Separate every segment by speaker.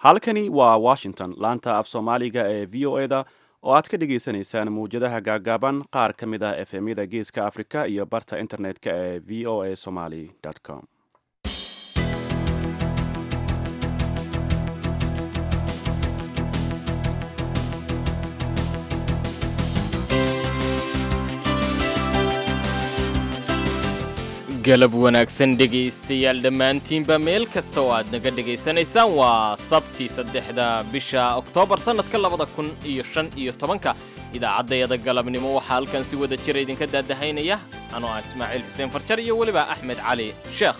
Speaker 1: halkani waa washington laanta af soomaaliga ee v o eda oo aad ka dhagaysanaysaan mawjadaha gaagaaban qaar ka mid ah efemyada geeska afrika iyo barta internet-ka ee v o a somaly com
Speaker 2: galab wanaagsan dhegaystayaal dhammaantiinba meel kasta oo aad naga dhegaysanaysaan waa sabti saddexda bisha oktoobar sannadka labada kun iyo shan iyo tobanka idaacaddayada galabnimo waxaa halkan si wada jira idinka daadahaynaya anoo ah ismaaciil xuseen farjar iyo weliba axmed cali sheekh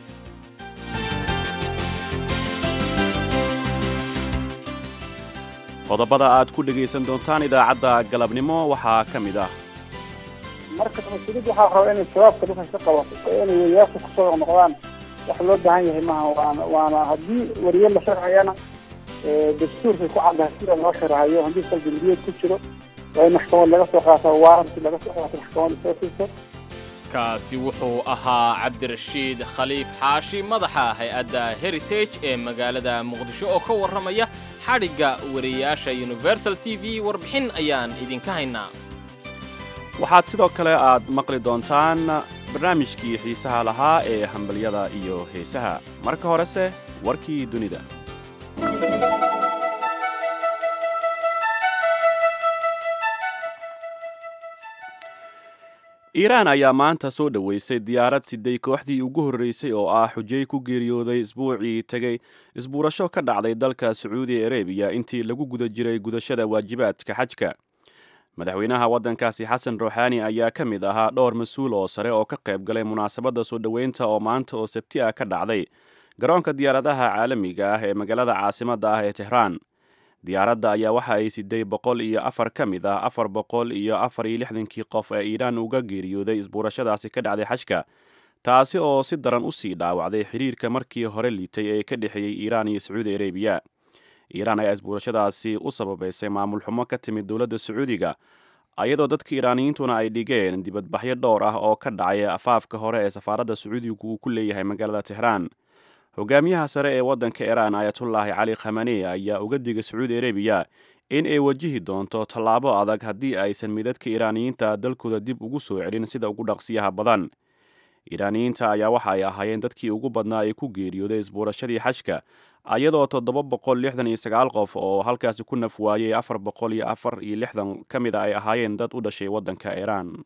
Speaker 1: qodobada aad ku dhegaysan doontaan idaacadda galabnimo waxaa ka mid ah
Speaker 3: marka mas-uuliyadda waxaa raba inay shabaabka dhulkan ka qabato oo inay wariyaasha kusoo noqdaan wax loo baahan yahay maaha waana waana haddii wariye la sharciyana dastuurkay ku caddahay sida loo sharahayo haddii kal dambiyeed ku jiro waa in maxkamad laga soo qaato waaranti laga soo qaato maxkamad soo siiso
Speaker 2: kaasi wuxuu ahaa cabdirashiid khaliif xaashi madaxa hay-adda heritage ee magaalada muqdisho oo ka warramaya xadhigga wariyaasha universal t v warbixin ayaan idinka haynaa
Speaker 1: waxaad sidoo kale aad maqli doontaan barnaamijkii xiisaha lahaa ee hambalyada iyo heesaha marka horese warkii dunida iiraan ayaa maanta soo dhoweysay diyaarad siday kooxdii ugu horreysay oo ah xujay ku geeriyooday isbuucii tegey isbuurasho ka dhacday dalka sacuudi arabiya intii lagu guda jiray gudashada waajibaadka xajka madaxweynaha waddankaasi xasan ruuxaani ayaa ka mid ahaa dhowr mas-uul oo sare oo ka qayb galay munaasabadda soo dhoweynta oo maanta oo sabti ah ka dhacday garoonka diyaaradaha caalamiga ah ee magaalada caasimadda ah ee tehraan diyaaradda ayaa waxa ay siday boqol iyo afar ka mid ah afar boqol iyo afar iyo lixdankii qof ee iiraan uga geeriyooday isbuurashadaasi ka dhacday xajka taasi oo si daran usii dhaawacday xiriirka markii hore liitay ee ka dhexeeyey iiraan iyo sacuudi arabiya iiraan ayaa isbuurashadaasi u sababaysay maamul xumo ka timid dowladda sacuudiga ayadoo dadka iiraaniyiintuna ay dhigeen dibadbaxyo dhowr ah oo ka dhacay afaafka hore ee safaaradda sacuudigu uu ku leeyahay magaalada tehraan hogaamiyaha sare ee waddanka iiraan ayatullaahi cali khamane ayaa uga digay sacuudi arabiya in ay wajihi doonto tallaabo adag haddii aysan midadka iiraaniyiinta dalkooda dib ugu soo celin sida ugu dhaqsiyaha badan iiraaniyiinta ayaa waxa ay ahaayeen dadkii ugu badnaa ee ku geeriyooday isbuurashadii xajka ayadoo toddoba boqol lixdan iyo sagaal qof oo halkaasi ku naf waayey afar boqol iyo afar iyo lixdan ka mid a ay ahaayeen dad u dhashay waddanka iiraan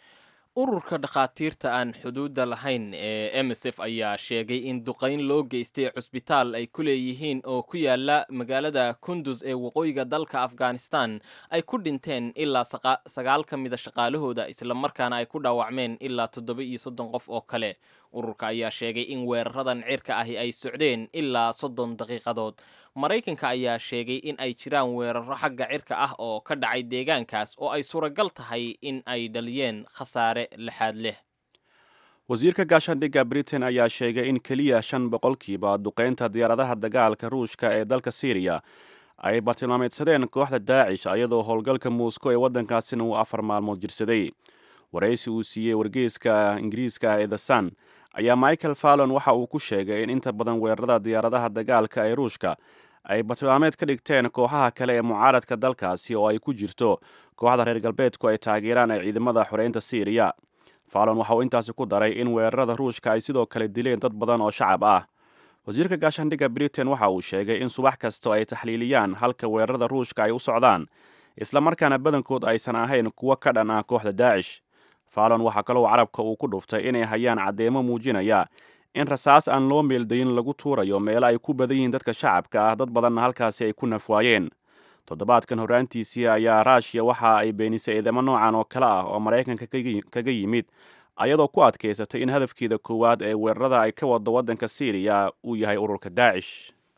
Speaker 2: ururka dhakhaatiirta aan xuduudda lahayn ee m s f ayaa sheegay in duqayn loo geystay cusbitaal ay ku leeyihiin oo ku yaala magaalada kundus ee waqooyiga dalka afghanistan ay ku dhinteen ilaa sagaal ka mida shaqaalahooda islamarkaana ay ku dhaawacmeen ilaa toddoba iyo soddon qof oo kale ururka ayaa sheegay in weeraradan cirka ahi ay socdeen ilaa soddon daqiiqadood maraykanka ayaa sheegay in ay jiraan weeraro xagga cirka ah oo ka dhacay deegaankaas oo ay suuragal tahay in ay dhaliyeen khasaare lixaad leh
Speaker 1: wasiirka gaashaandhigga britain ayaa sheegay in keliya shan boqolkiiba duqeynta diyaaradaha dagaalka ruushka ee dalka syriya ay bartilmaameedsadeen kooxda daacish ayadoo howlgalka muusko ee waddankaasina uu afar maalmood jirsaday waraysi uu siiyey wargeyska ingiriiska ee the sun ayaa michael fallon waxa uu ku sheegay in inta badan weerarada diyaaradaha dagaalka ee ruushka ay bartilmaameed ka dhigteen kooxaha kale ee mucaaradka dalkaasi oo ay ku jirto kooxda reer galbeedku ay taageeraan ee ciidamada xoreynta syriya fallon waxa uu intaasi ku daray in weerarada ruushka ay sidoo kale dileen dad badan oo shacab ah wasiirka gaashaandhigga britain waxa uu sheegay in subax kasta ay taxliiliyaan halka weerarada ruushka ay u socdaan islamarkaana badankood aysan ahayn kuwo ka dhan ah kooxda daacish fallon waxaa kaloo carabka uu ku dhuftay inay hayaan caddeemo muujinaya in rasaas aan loo meeldayin lagu tuurayo meelo ay ku badan yihiin dadka shacabka ah dad badanna halkaasi ay ku nafwaayeen toddobaadkan horraantiisii ayaa ruushiya waxa ay beenisay eedamo noocan oo kale ah oo maraykanka kaga yimid ayadoo ku adkaysatay in hadafkeeda koowaad ee weerarada ay ka wado waddanka syriya uu yahay ururka daacish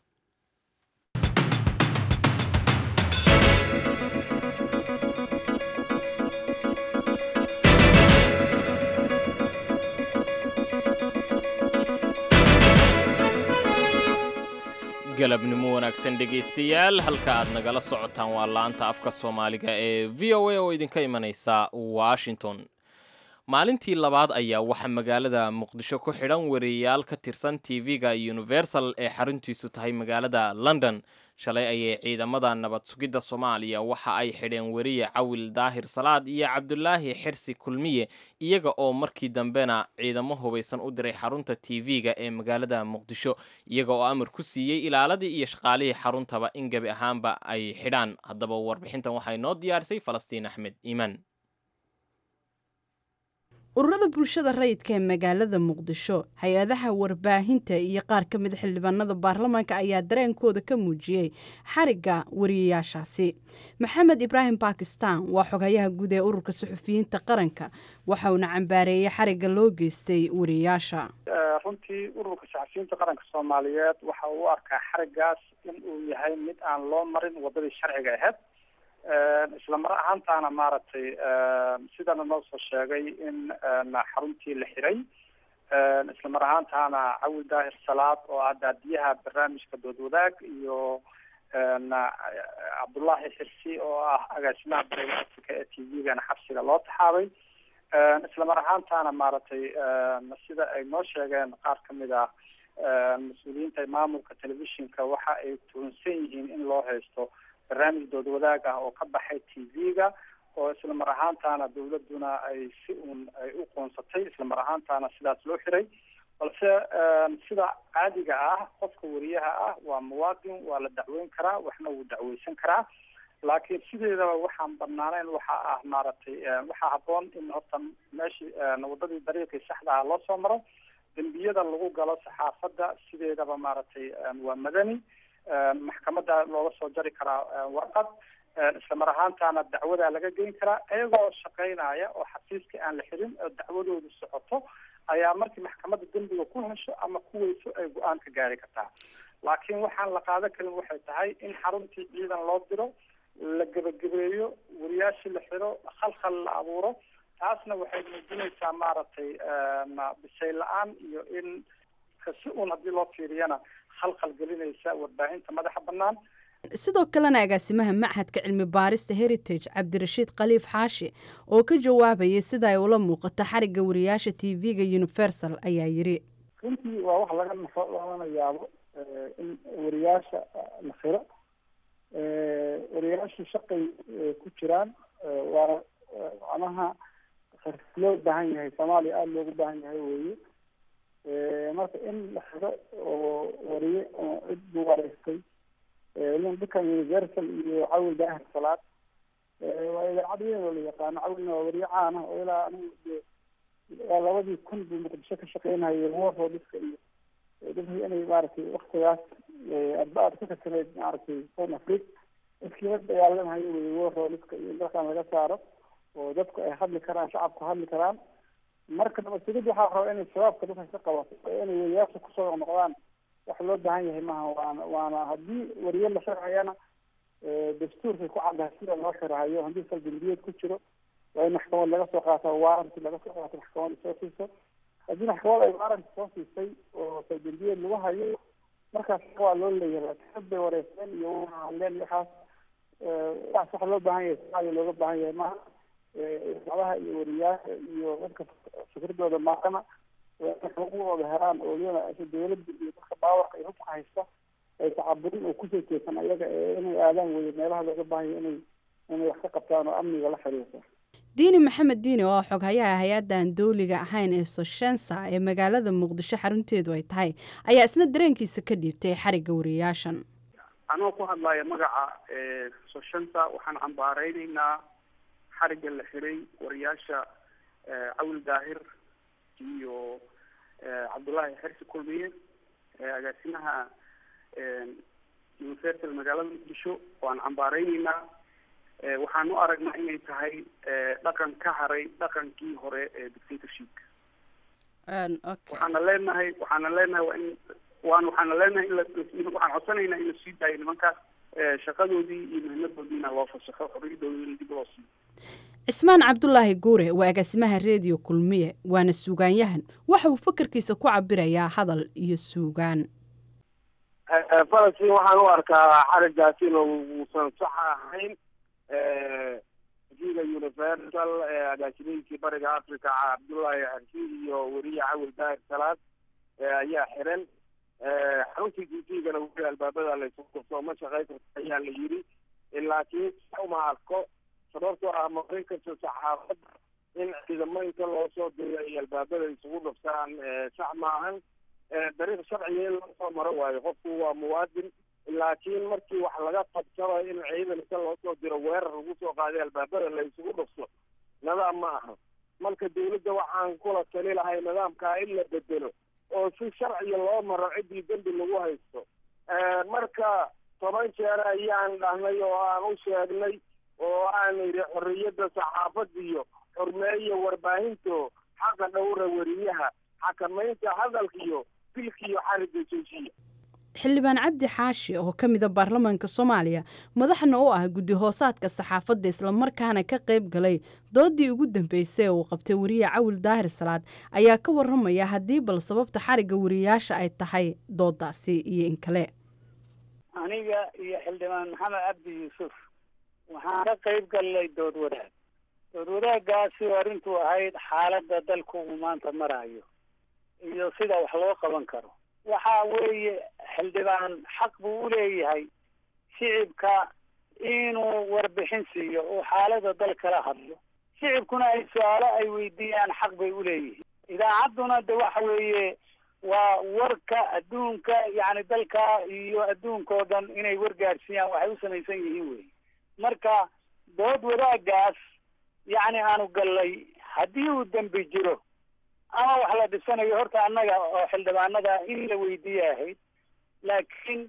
Speaker 2: galabnimo wanaagsan dhegaystayaal halka aad nagala socotaan waa laanta afka soomaaliga ee v o a oo idinka imanaysa washington maalintii labaad ayaa waxaa magaalada muqdisho ku xidhan wariyayaal ka tirsan tv-ga universal ee xaruntiisu tahay magaalada london shalay ayay ciidamada nabad sugidda soomaaliya waxa ay xidheen weriye cawil daahir salaad iyo cabdulaahi xirsi kulmiye iyaga oo markii dambena ciidamo hubaysan u diray xarunta tv-ga ee magaalada muqdisho iyaga oo amar ku siiyey ilaaladii iyo shaqaalihii xaruntaba in gebi ahaanba ay xidhaan haddaba warbixintan waxay noo diyaarisay falastiin axmed iimaan
Speaker 4: ururada bulshada rayidka ee magaalada muqdisho hay-adaha warbaahinta iyo qaar ka mid xildhibaanada baarlamaanka ayaa dareenkooda ka muujiyey xarigga wariyayaashaasi maxamed ibraahim bakistan waa xogayaha guud ee ururka suxufiyiinta qaranka waxauna cambaareeyey xarigga loo geystay wariyayaasha
Speaker 3: runtii ururka saxafiyiinta qaranka soomaaliyeed waxa uu u arkaa xariggaas in uu yahay mid aan loo marin wadadii sharciga ahayd isla mar ahaantaana maaragtay sidana noo soo sheegay in xaruntii la xiray isla mar ahaantaana cawil daahir salaad oo ah daadiyaha barnaamijka doodwadaag iyo cabdullaahi xirsi oo ah agaasimaha barnaamijka ee t v-gana xabsiga loo taxaabay isla mar ahaantaana maaragtay sida ay noo sheegeen qaar kamid ah mas-uuliyiinta maamulka telefishinka waxa ay tuhunsan yihiin in loo haysto barnaamij dood wadaag ah oo ka baxay t v-ga oo isla mar ahaantaana dawladuna ay si uun ay u qoonsatay isla mar ahaantaana sidaas loo xiray balse sida caadiga ah qofka wariyaha ah waa muwaadin waa la dacweyn karaa waxna wuu dacweysan karaa laakiin sideedaba waxaan banaaneyn waxa ah maaragtay waxaa haboon in horta meeshii wadadii dariiqii saxda ah loo soo maro dembiyada lagu galo saxaafadda sideedaba maaragtay waa madani maxkamadda looga soo jari karaa warqad isla mar ahaantaana dacwadaa laga geyn karaa iyagoo shaqeynaya oo xafiiskii aan la xirin oo dacwadoodu socoto ayaa markii maxkamadda dembiga ku hesho ama kuweyso ay go-aan ka gaari kartaa laakiin waxaan la qaadan karin waxay tahay in xaruntii ciidan loo diro la gebagabeeyo wariyaashii la xiro khalkhal la abuuro taasna waxay muujinaysaa maaragtay bisay la-aan iyo in si uun haddii loo fiiriyana khalkhal gelinaysa warbaahinta madaxa bannaan
Speaker 4: sidoo kalena agaasimaha machadka cilmi baarista heritage cabdirashiid khaliif xaashi oo ka jawaabayay sida ay ula muuqato xarigga wariyaasha t v-ga universal ayaa yidhi
Speaker 3: runtii waa wax laga nafo lagana yaabo in wariyaasha la xiro wariyaashu shaqay ku jiraan waana macnaha loo baahan yahay soomaaliya aada loogu baahan yahay weeye marka in la xiro oo wariye oo cid buu wareystay ninkan universal iyo cawil daahir salaad waa idaacad weyn oo la yaqaano cawilna waa wariye caan ah oo ilaa anigu waa labadii kun buu muqdisho ka shaqeynayay warroodiska iyo dadkii inay maaragtay waktigaas adba aad ka tirsaneyd maaragtay south africa dadkii la dagaalamahayo wey warroodiska iyo dalkan laga saaro oo dadku ay hadli karaan shacabku hadli karaan marka nabadsigid waxaa raba inay shabaabka dadka ka qabato oo inay wariyaasha kusoo noqdaan wax loo baahan yahay maaha waana waana haddii wariye la xirhayana dastuurkay ku caddahay sida loo xirhayo haddii saldambiyeed ku jiro waa in maxkamad laga soo qaato waaranti laga soo qaato maxkamad soo siiso haddii maxkamad ay waaranti soo siisay oo saldambiyeed lagu hayo markaas waa loo leeyahay dad bay wareysteen iyo hadleen iyo waxaas waxaas waxa loo baahan yahay soomaaliya looga baahan yahay maaha idaacadaha iyo wariyaasha iyo dadka fikradooda maaqana xuquuqdooda helaan oo iyada dawladda iyo dadka baawarka iyo hubka haysta ay tacaburin oo kusoo jeesan ayaga inay aadaan weye meelaha looga baahanya inay inay wax ka qabtaan oo amniga la xiriirta
Speaker 4: diini maxamed diini oo xoghayaha hay-addan dawliga ahayn ee soshensa ee magaalada muqdisho xarunteedu ay tahay ayaa isna dareenkiisa ka dhiibtay xarigga wariyaashan
Speaker 5: anoo ku hadlaya magaca soshensa waxaan cambaareyneynaa xarigga la xiray wariyaasha cawil daahir iyo cabdullaahi xersi kulmiye agaasimaha universal magaalada muqdisho waan cambaareyneyna waxaan u aragnaa inay tahay dhaqan ka haray dhaqankii hore ee dictatorshipka waxaana leenahay waxaana leenahay waa in waan waxaana leenahay in la waxaan codsanaynaa in la sii daayo nimankaas shaqadoodii iyo muhiimadoodiina loo fasaxo xorriyadoodina dib loo siiyo
Speaker 4: cismaan cabdulaahi guure waa agaasimaha reediyo kulmiye waana suugaanyahan waxa uu fakarkiisa ku cabirayaa hadal iyo suugaan
Speaker 6: falastiin waxaan u arkaa xarigaas in uusan sax ahayn v-ga universal agaasimayinkii bariga africa cabdullaahi xarsi iyo weriye cawil daahir salaad ayaa xiran xaruntii t v-gana weli albaabada laysu kufto ma shaqey karta ayaa la yidhi laakiin uma arko sababtoo ah marin kasta saxaafadda in ciidamo inta loo soo diro ay albaabada isugu dhuftaan sax maahan dariiq sharciga in loo soo maro waayo qofku waa muwaadin laakiin markii wax laga qabsaba in ciidan inta loo soo diro weerar lagu soo qaaday albaabada la isugu dhufto nidaam ma aha marka dawladda waxaan kula tali lahay nidaamkaa in la bedelo oo si sharciga loo maro ciddii dembi lagu haysto marka toban jeer ayaan dhahnay oo aan u sheegnay oo aan idhi xorriyadda saxaafadda iyo xurmeeya warbaahinto xaqa dhowra weriyaha xakamaynta hadalka iyo dilka iyo xariga joojiya
Speaker 4: xildhibaan cabdi xaashi oo ka mida baarlamaanka soomaaliya madaxna u ah guddi hoosaadka saxaafadda islamarkaana ka qayb galay doodii ugu dambeysay ee uu qabtay weriye cawil daahir salaad ayaa ka waramaya haddii bal sababta xarigga weriyayaasha ay tahay doodaasi iyo in kale
Speaker 3: aniga iyo xildhibaan maxamed cabdi yuusuf waxaan ka qayb galnay dood wadaag dood wadaagaasi arrintuu ahayd xaaladda dalku uu maanta marayo iyo sida wax loo qaban karo waxa weeye xildhibaan xaq buu u leeyahay shicibka inuu warbixin siiyo uu xaalada dal kala hadlo shicibkuna ay su-aalo ay weydiiyaan xaq bay u leeyihiin idaacadduna de waxa weeye waa warka adduunka yacni dalka iyo adduunka oo dhan inay wargaadhsiiyaan waxay u samaysan yihiin wey marka dood wadaagaas yacni aanu gallay haddii uu dembi jiro ama wax la dhisanayo horta annaga oo xildhibaanada in la weydiiye ahayd laakiin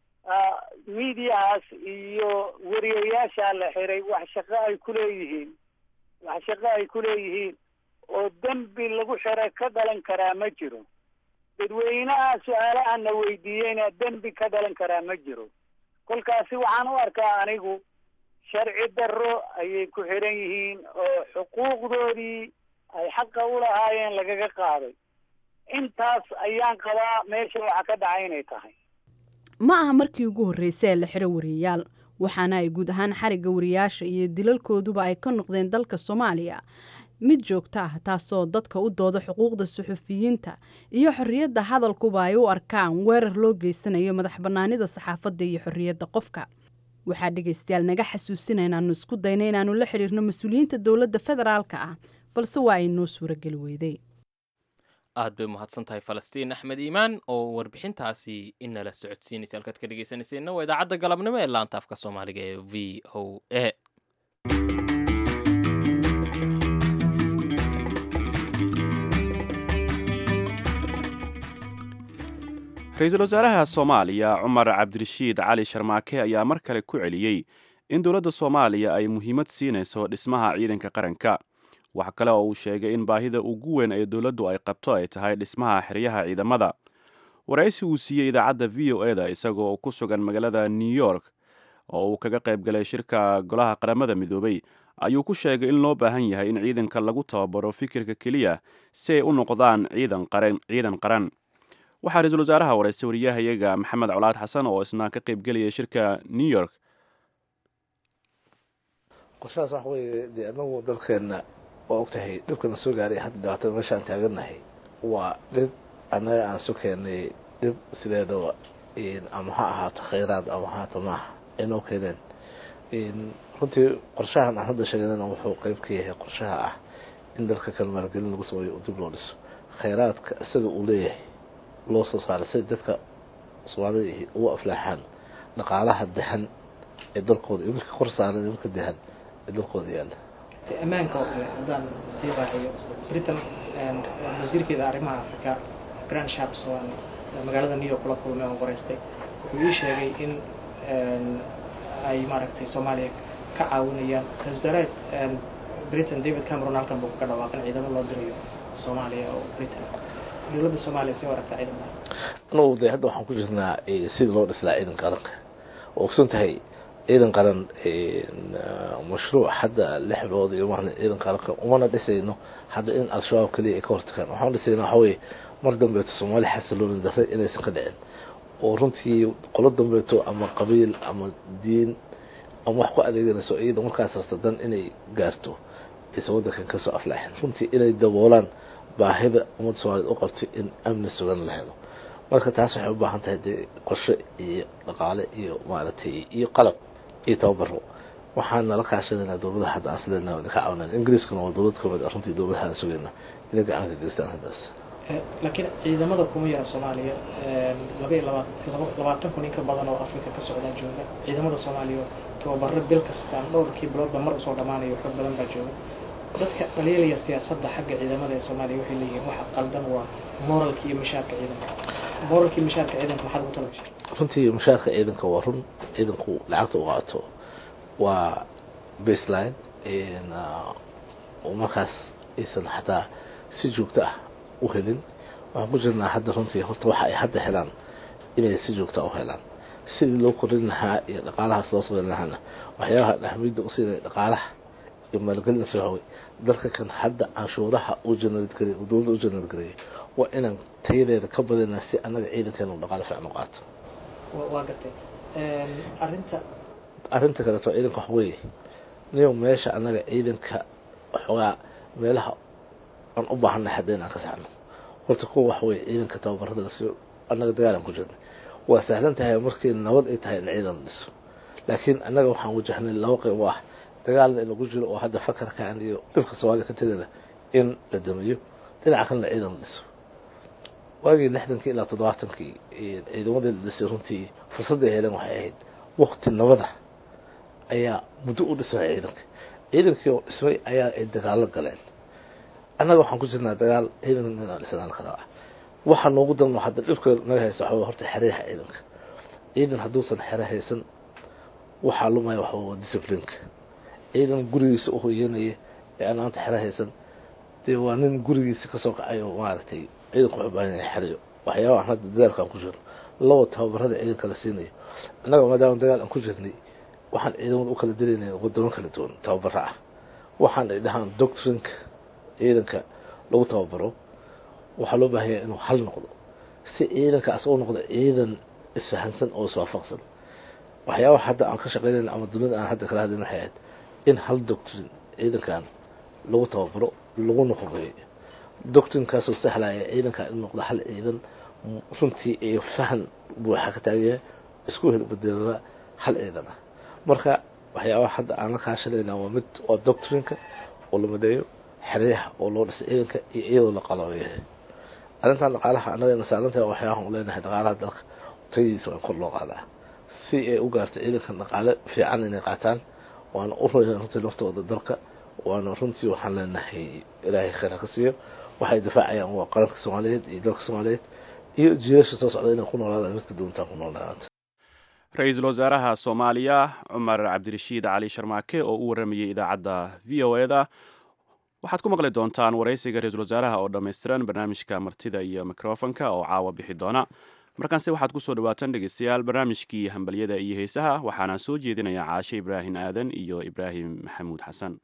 Speaker 3: miidiyahaas iyo wariyayaasha la xiray wax shaqo ay ku leeyihiin wax shaqo ay ku leeyihiin oo dembi lagu xira ka dhalan karaa ma jiro dadweynaha su-aalaha na weydiiyeyna dembi ka dhalan karaa ma jiro kolkaasi waxaan u arkaa anigu sharci darro ayay ku xiran yihiin oo xuquuqdoodii ay xaqa u lahaayeen lagaga qaaday intaas ayaan qabaa meesha waxa ka dhacay inay tahay
Speaker 4: ma aha markii ugu horreysay ee la xiro wariyayaal waxaana ay guud ahaan xarigga wariyayaasha iyo dilalkooduba ay ka noqdeen dalka soomaaliya mid joogto ah taasoo dadka u dooda xuquuqda suxufiyiinta iyo xorriyadda hadalkuba ay u arkaan weerar loo geysanayo madax bannaanida saxaafadda iyo xorriyadda qofka waxaa dhegaystayaal naga xasuusina inaannu isku dayna inaannu la xidhiirno mas-uuliyiinta dowladda federaalka ah balse waa ay noo suurageli weyday
Speaker 2: aad bay umahadsan tahay falastiin axmed iimaan oo warbixintaasi inala socodsiinaysa halkaad ka dhegeysanayseena waa idaacadda galabnimo ee laanta afka soomaaliga ee v o a
Speaker 1: ra-iisul wasaaraha soomaaliya cumar cabdirashiid cali sharmaake ayaa mar kale ku celiyey in dowladda soomaaliya ay muhiimad siinayso dhismaha ciidanka qaranka wax kale oo uu sheegay in baahida ugu weyn ee dowladdu ay qabto ay tahay dhismaha xeryaha ciidamada waraysi uu siiyey idaacadda v o e da isagoo ku sugan magaalada new york oo uu kaga qayb galay shirka golaha qaramada midoobay ayuu ku sheegay in loo baahan yahay in ciidanka lagu tababaro fikirka keliya si ay u noqdaan ciidan qaran ciidan qaran waxaa ra-iisul wasaaraha waraystay wariyahayaga maxamed colaad xasan oo isna ka qayb gelaya shirka new york
Speaker 7: qorshahaas waxa weeye dee anagu dalkeenna waa ogtahay dhibkana soo gaaray hadda dhibaatada meesha aan taagannahay waa dhib annaga aan su keennay dhib sideedaba ama ha ahaato khayraad ama ha ahaato maaha inoo keeneen runtii qorshahan aan hadda sheeganana wuxuu qeyb ka yahay qorshaha ah in dalka kale maalgelin lagu sameeyo oo dib loo dhiso khayraadka isaga uu leeyahay loo soo saaray siday dadka soomaalida ugu aflaaxaan dhaqaalaha dahan ee dalkooda iyo midka kor saaran iyo midka dahan ee dalkooda yaalla
Speaker 8: ammaanka oo kale haddaan sii raaciyo britain wasiirkeeda arrimaha africa grand sharps oo aan magaalada new york kula kulmay oon qoreystay wuxuu ii sheegay in ay maaragtay soomaaliya ka caawinayaan ra-isul wasaaraha britain david cameron halkan buu ka dhawaaqin ciidamo loo dirayo soomaaliya oo britain dowladda soomaaliya sii waragta ciidamada
Speaker 7: anugu de hadda waxaan ku jirnaa sidii loo dhislaa ciidan qaranka oo ogsan tahay ciidan qaran mashruuc hadda lix bilood iyo ma ciidan qaranka umana dhisayno hadda in al-shabaab keliya ay ka hortagaan waxaan dhisayna waxa weye mar dambeeto soomaali xasilooni darre inaysan ka dhicin oo runtii qolo dambeeto ama qabiil ama diin ama wax ku adeeganayso iyada markaas rasta dan inay gaarto aysan waddankan kasoo aflaaxin runtii inay daboolaan baahida ummadda soomaaliyed u qabtay in amni sugan la helo marka taas waxay u baahan tahay dee qorshe iyo dhaqaale iyo maaragtay iyo qalab iyo tababaro waxaan nala kaashanaynaa dowladaha hadda aan sideena ka caawinayn ingiriiskana waa dowlad kamid ah runtii dowladaha aan sugayna inay gacan ka geystaan haddaas
Speaker 8: laakiin ciidamada kuma yara soomaaliya laba iyo laba labaatan kun in ka badan oo africa ka socdaa jooga ciidamada soomaaliya tababaro bil kasta dhowrkii biloodba mar usoo dhamaanayo xog badan baa jooga dadka dhaliilaya siyaasadda xagga ciidamada ee soomaaliya waxay leeyihiin waxa qaldan waa moralka iyo mishaarka ciidanka moralka iyo mishaarka ciidanka maxaad ugu talagashay
Speaker 7: runtii mushaarka ciidanka waa run ciidanku lacagta u qaato waa baseline markaas aysan xataa si joogto ah u helin waxaan ku jirnaa hadda runtii horta waxa ay hadda helaan inay si joogta u helaan sidii loo korin lahaa iyo dhaqaalahaas loo sameyn lahaana waxyaabaha dhexmidda u siinaya dhaqaalaha iyo maalgelin sahaway dalka kan hadda canshuuraha u janaalidgarey dowladda u janaalgareeyay waa inaan tayadeeda ka badinaa si annaga ciidankeena u dhaqaalo fiican u qaato
Speaker 8: waa gartay arrinta
Speaker 7: arrinta kaleeto ciidanka wax weeye niyo meesha annaga ciidanka waxoogaa meelaha aan u baahannahay hadda inaan ka saxno horta kuwa wax weeye ciidanka tababarada lasiiyo annaga dagaalan ku jirnay waa sahlan tahay markii nabad ay tahay in ciidan la dhiso laakiin annaga waxaan wajahnay laba qayb oo ah dagaalna in lagu jiro oo hadda fakarkan iyo dhibka soomaaliya ka tegana in la damiyo dhinaca kalena ciidan la dhiso waagii lixdankii ilaa toddobaatankii ciidamadii la dhisay runtii fursadday heleen waxay ahayd wakti nabada ayaa muddo u dhismay ciidanka ciidankii oo dhismay ayaa ay dagaalo galeen annaga waxaan ku jirnaa dagaal ciidanka inaan dhisnaan karaa waxa noogu dan hadda dhibka naga haysta waxaa horta xereyaha ciidanka ciidan hadduusan xere haysan waxaa lumaya waxa waa disciplineka ciidan gurigiisa u hoyanaya ee aan aanta xere haysan dee waa nin gurigiisa kasoo kacay oo maaragtay ciidanku wuxuu baahan yahay xeriyo waxyaabahan hadda dagaalkaan ku jirno laba tababarada ciidanka la siinayo annaga maadaama dagaal aan ku jirnay waxaan ciidamada u kala dilaynay wadamo kala duwan tababaro ah waxaan ay dhahaan doctrinka ciidanka lagu tababaro waxaa loo baahanya inuu hal noqdo si ciidankaas u noqdo ciidan isfahansan oo iswaafaqsan waxyaabaha hadda aan ka shaqeynayna ama dunida aan hadda kala hadlayn waxay ahayd in hal doctrin ciidankan lagu tababaro laguna horeeyo doctrinkaasoo sahlaya ciidankan in noqdo hal ciidan runtii iyo fahan buuxa ka taagaya isku hel bedelada hal ciidan ah marka waxyaabaha hadda aan la kaashanayna waa mid waa doctrinka oo la madeeyo xeryaha oo loo dhisay ciidanka iyo iyadoo la qalabeeyahay arrintan dhaqaalaha annagana saarantahay waxyaabahan u leenahay dhaqaalaha dalka tayadiisa waa in kor loo qaadaa si ay u gaarto ciidankan dhaqaale fiican inay qaataan waana u royaan runtii naftooda dalka waana runtii waxaan leenahay ilaahay khayr ha ka siiyo waxay difaacayaan waa qaranka soomaaliyeed iyo dalka soomaaliyeed iyo jiilasha soo socda inay ku noolaadaan midka doontaan ku noolaadaanta
Speaker 1: ra-iisul wasaaraha soomaaliya cumar cabdirashiid cali sharmaake oo u waramayay idaacadda v o e da waxaad ku maqli doontaan waraysiga ra-iisul wasaaraha oo dhammaystiran barnaamijka martida iyo mikrofonka oo caawa bixi doona markaanse waxaad kusoo dhawaataan dhegeystayaal barnaamijkii hambalyada iyo heesaha waxaana soo jeedinayaa caashe ibraahim aadan iyo ibraahim maxamuud xasan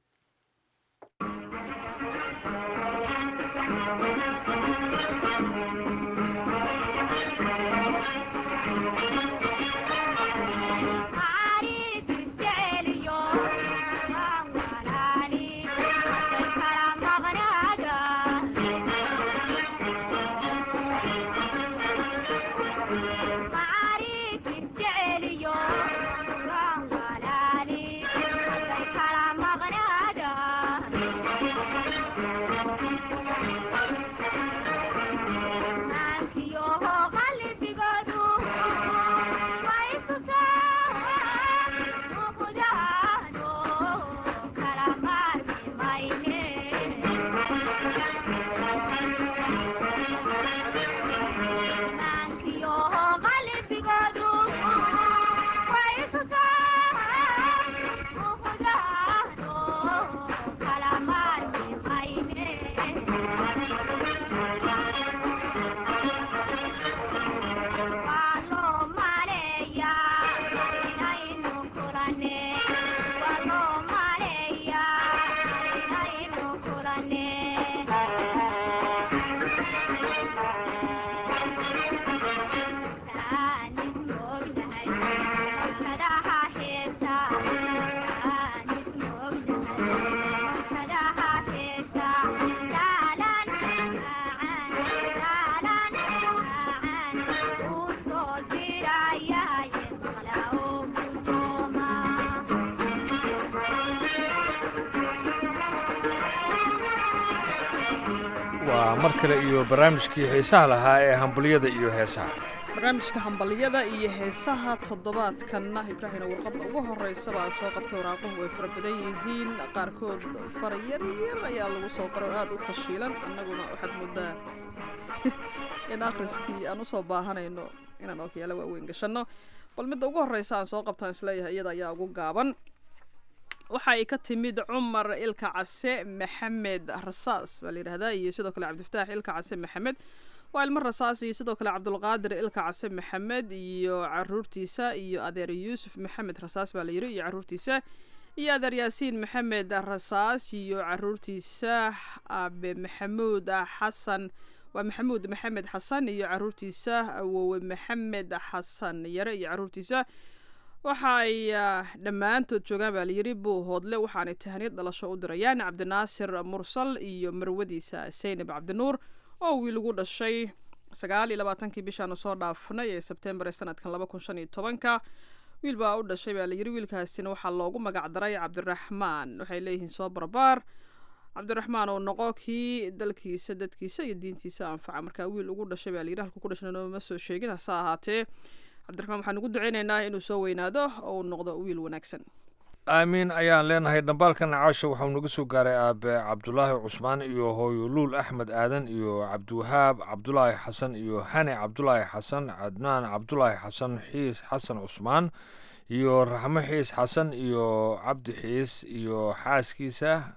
Speaker 9: waa mar kale iyo barnaamijkii xiisaha lahaa ee hambaliyada iyo heesaha
Speaker 10: barnaamijka hambalyada iyo heesaha toddobaadkanna ibraahina warqadda ugu horeysa baan soo qabtay waraaquhu way fara badan yihiin qaarkood fara yar yar ayaa lagu soo qoray oo aada u tashiilan annaguna waxaad moodaa in akhriskii aan usoo baahanayno inaan ookiyaala waaweyn gashanno bal midda ugu horeysa aan soo qabtaan isleeyahay iyada ayaa ugu gaaban waxa ay ka timid cumar ilka case maxamed rasaas baa la yidhahdaa iyo sidoo kale cabdifataax ilka case maxamed waa ilmo rasaas iyo sidoo kale cabdulqaadir ilka case maxamed iyo caruurtiisa iyo adeer yuusuf maxamed rasaas baa la yidhi iyo caruurtiisa iyo adeer yaasiin maxamed rasaas iyo caruurtiisa abe maxamuud xasan waa maxamuud maxamed xasan iyo caruurtiisa awowe maxamed xasan yare iyo caruurtiisa waxa ay dhammaantood joogaan baa layidhi buu hoodle waxaanay tahaniyad dhalasho u dirayaan cabdinaasir mursal iyo marwadiisa saynab cabdinuur oo wiil ugu dhashay sagaal iyo labaatankii bishaanu soo dhaafnay ee sebtembar ee sanadkan laba kun shan iyo tobanka wiil baa u dhashay baa layidhi wiilkaasina waxaa loogu magac daray cabdiraxmaan waxay leeyihiin soo barbaar cabdiraxmaan oo noqo kii dalkiisa dadkiisa iyo diintiisa anfaca markaa wiil ugu dhashay baa layidhi halku ku dhashna nooma soo sheegin hase ahaatee cabdiraxmaan waxaan ugu duceynaynaa inuu soo weynaado oo uu noqdo wiil wanaagsan
Speaker 9: aamiin ayaan leenahay dhambaalkan caasha waxau naga soo gaaray aabe cabdulaahi cusmaan iyo hooyo luul axmed aadan iyo cabdiwahaab cabdulaahi xasan iyo xani cabdulaahi xasan cadnaan cabdulaahi xasan xiis xasan cusmaan iyo raxmo xiis xasan iyo cabdi xiis iyo xaaskiisa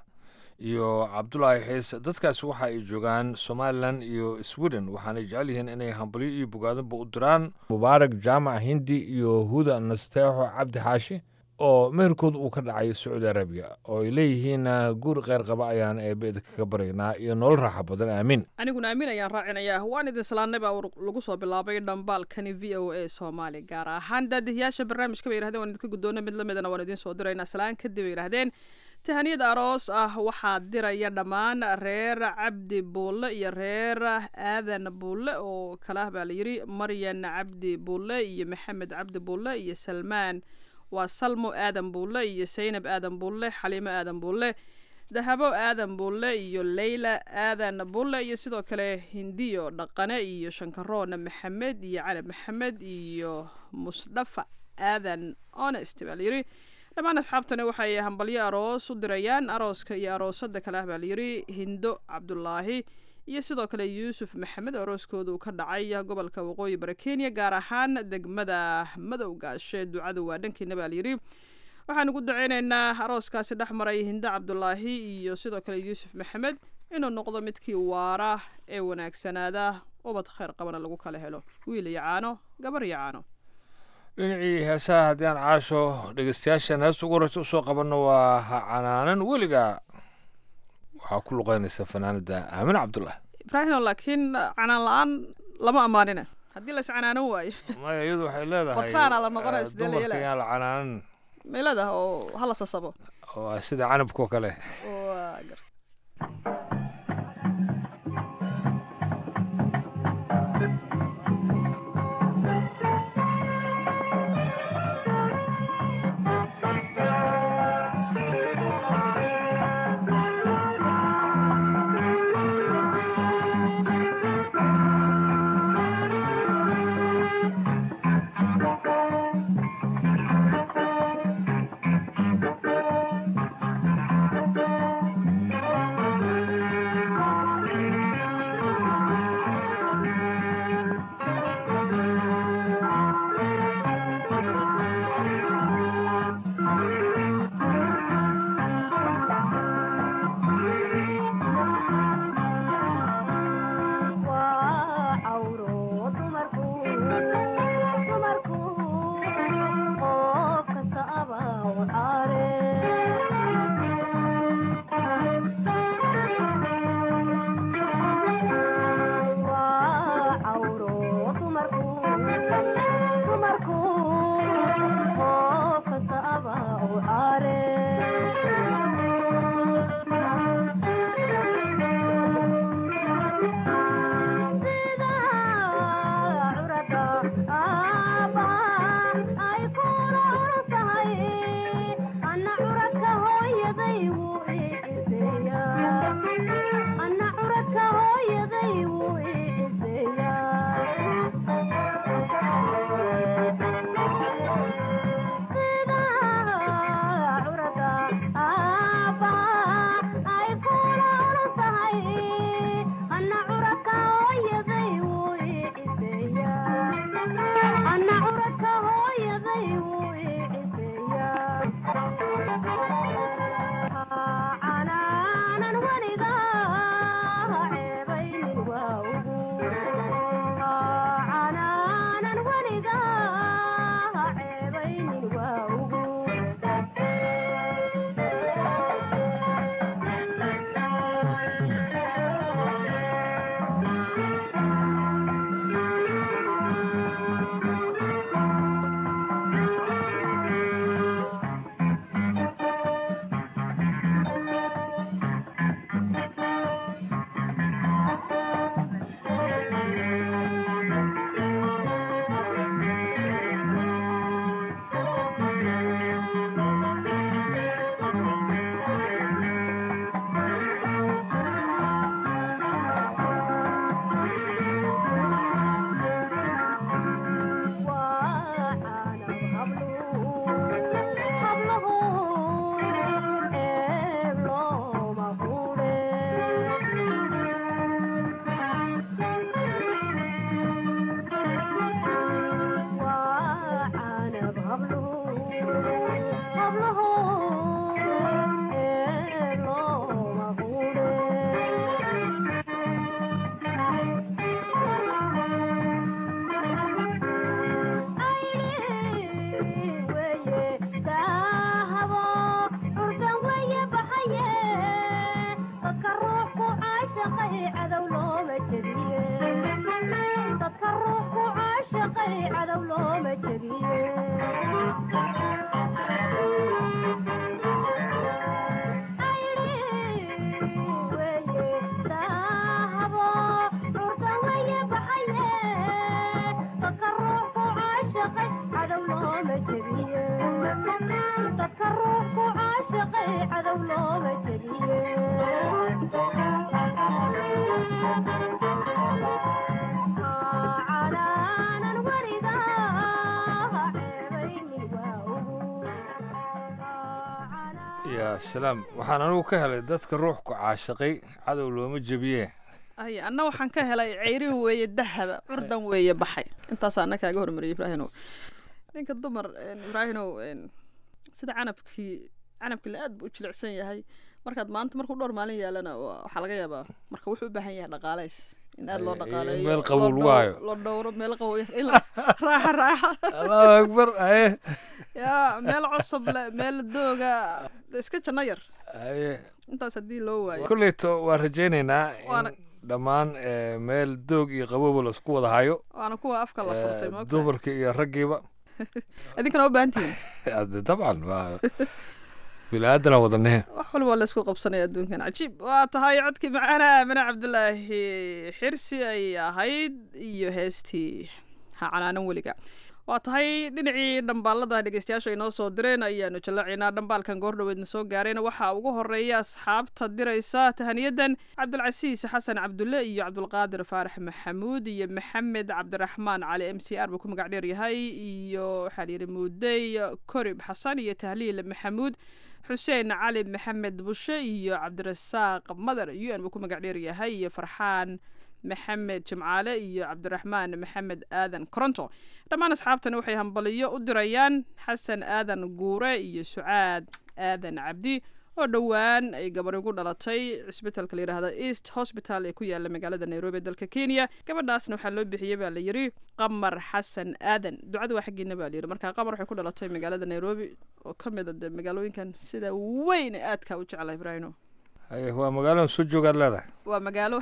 Speaker 9: iyo cabdulaahi xiis dadkaasi waxa ay joogaan somalilan iyo sweden waxaanay jecel yihiin inay hambalyo iyo bogaadinba u diraan mubaarak jaamac hindi iyo huda nasteexo cabdi xaashi oo meherkood uu ka dhacay sacuudi arabiya oo ay leeyihiin guur kheyr qaba ayaan eebeda kaga baryaynaa iyo nolol raaxa badan aamiin
Speaker 10: aniguna aamin ayaan raacinayaa waan idin salaanay baa lagu soo bilaabay dhambaalkani v o a soomaali gaar ahaan daadihiyaasha barnaamijka bay yihahdeen waan idinka guddoona mid lamidana waan idiin soo diraynaa salaan kadib bay yidhahdeen tahaniyad aroos ah waxaa diraya dhammaan reer cabdi buulle iyo reer aadan buulle oo kala ah baa layidhi maryan cabdi buulle iyo maxamed cabdi buulle iyo salmaan waa salmo aadan buulle iyo saynab aadan buulle xaliimo aadan buulle dahabo aadan buulle iyo leyla aadan buulle iyo sidoo kale hindiyo dhaqane iyo shankaroona maxamed iyo canab maxamed iyo musdhafa aadan honest baa layidhi dhammaan asxaabtani waxay hambalyo aroos u dirayaan arooska iyo aroosada kale ah baa layidhi hindo cabdulaahi iyo sidoo kale yuusuf maxamed arooskooda uu ka dhacay gobolka waqooyi bari kenya gaar ahaan degmada madowgaashe ducadu waa dhankiina baa layidhi waxaan ugu daceyneynaa arooskaasi dhex maray hindo cabdulaahi iyo sidoo kale yuusuf maxamed inuu noqdo midkii waara ee wanaagsanaada ubad kheyr qabana lagu kala helo wiil iyo caano gabar iyo caano
Speaker 9: dhinacii heesaha haddii aan caasho dhegeystayaashan heesta ugu horeysa usoo qabanno waa ha canaanan weliga waxaa ku luqeynaysa fanaanada aamin cabdullah
Speaker 10: ibraahimo laakiin canaan la-aan lama ammaanina haddii las canaanan waayo
Speaker 9: maya iyadu waxay leedahay
Speaker 10: batraana la noqonaya sidee la
Speaker 9: dumarka
Speaker 10: yeelaya
Speaker 9: yaan la canaanan
Speaker 10: meelada oo hala sasabo
Speaker 9: waa sida canabkoo kale
Speaker 10: waa gar
Speaker 11: Thank you.
Speaker 9: ya salaam waxaan anigu ka helay dadka ruux ku caashaqay cadow looma jebiye
Speaker 10: ay anna waxaan ka helay ceyrin weeye dahaba curdan weeye baxay intaasaa anna kaaga hormariyay ibraahinow ninka dumar ibraahinow sida canabkii canabkii la aad buu u jilicsan yahay markaad maanta markuu dhowr maalin yaalana waxaa laga yaabaa marka wuxuu u baahan yahay dhaqaalays in aad loo dhaqaaleeyo
Speaker 9: meel qabow lagu hayo
Speaker 10: la dhowro meel qabow in raaxa raaxa
Speaker 9: allahu akbar aye
Speaker 10: ya meel cusub le meel dooga iska janno yar
Speaker 9: aye
Speaker 10: intaas haddii loo waayo
Speaker 9: kolleyto waan rajaynaynaa
Speaker 10: Waana-
Speaker 9: in dhammaan eh, meel doog iyo qabowba laisku wada hayo
Speaker 10: waana kuwa afka la furtay
Speaker 9: Eh,
Speaker 10: moogtahay
Speaker 9: dumarka iyo raggiiba
Speaker 10: idinkana u baahan tihiin
Speaker 9: Hadde dabcan waa bini-aadana wadanahe
Speaker 10: wax walba waa laysku qabsanaya adduunkan cajiib waa tahay codkii macaana aamine cabdulaahi xirsi ay ahayd iyo heestii ha canaanan weliga waa tahay dhinacii dhambaalada dhegeystayaasha ay noo soo direen ayaanu jallacaynaa dhambaalkan goordhoweedna soo gaareen waxaa ugu horeeya asxaabta diraysa tahaniyadan cabdilcasiis xasan cabdulle iyo cabdulqaadir faarax maxamuud iyo maxamed cabdiraxmaan cali m c r buu ku magac dheer yahay iyo waxaa layidhi muudey korib xasan iyo tahliil maxamuud xuseen cali maxamed bushe iyo cabdirasaaq madar u n buu ku magac dheer yahay iyo farxaan maxamed jimcaale iyo cabdiraxmaan maxamed aadan koronto dhammaan asxaabtani waxay hambaliyo u dirayaan xasan aadan guure iyo sucaad aadan cabdi oo dhowaan ay gabar ugu dhalatay cisbitalka layidhaahda east hospital ee ku yaala magaalada nairobi ee dalka kenya gabadhaasna waxaa loo bixiyey baa la yidhi qamar xasan aadan ducada waa xaggiina baa layidhi marka qamar waxay ku dhalatay magaalada nairobi oo ka mid a dee magaalooyinkan sida weyn ee aadka u jecla ibraahino
Speaker 9: haye waa magaaladan soo joogaad leedahay
Speaker 10: waa magaalo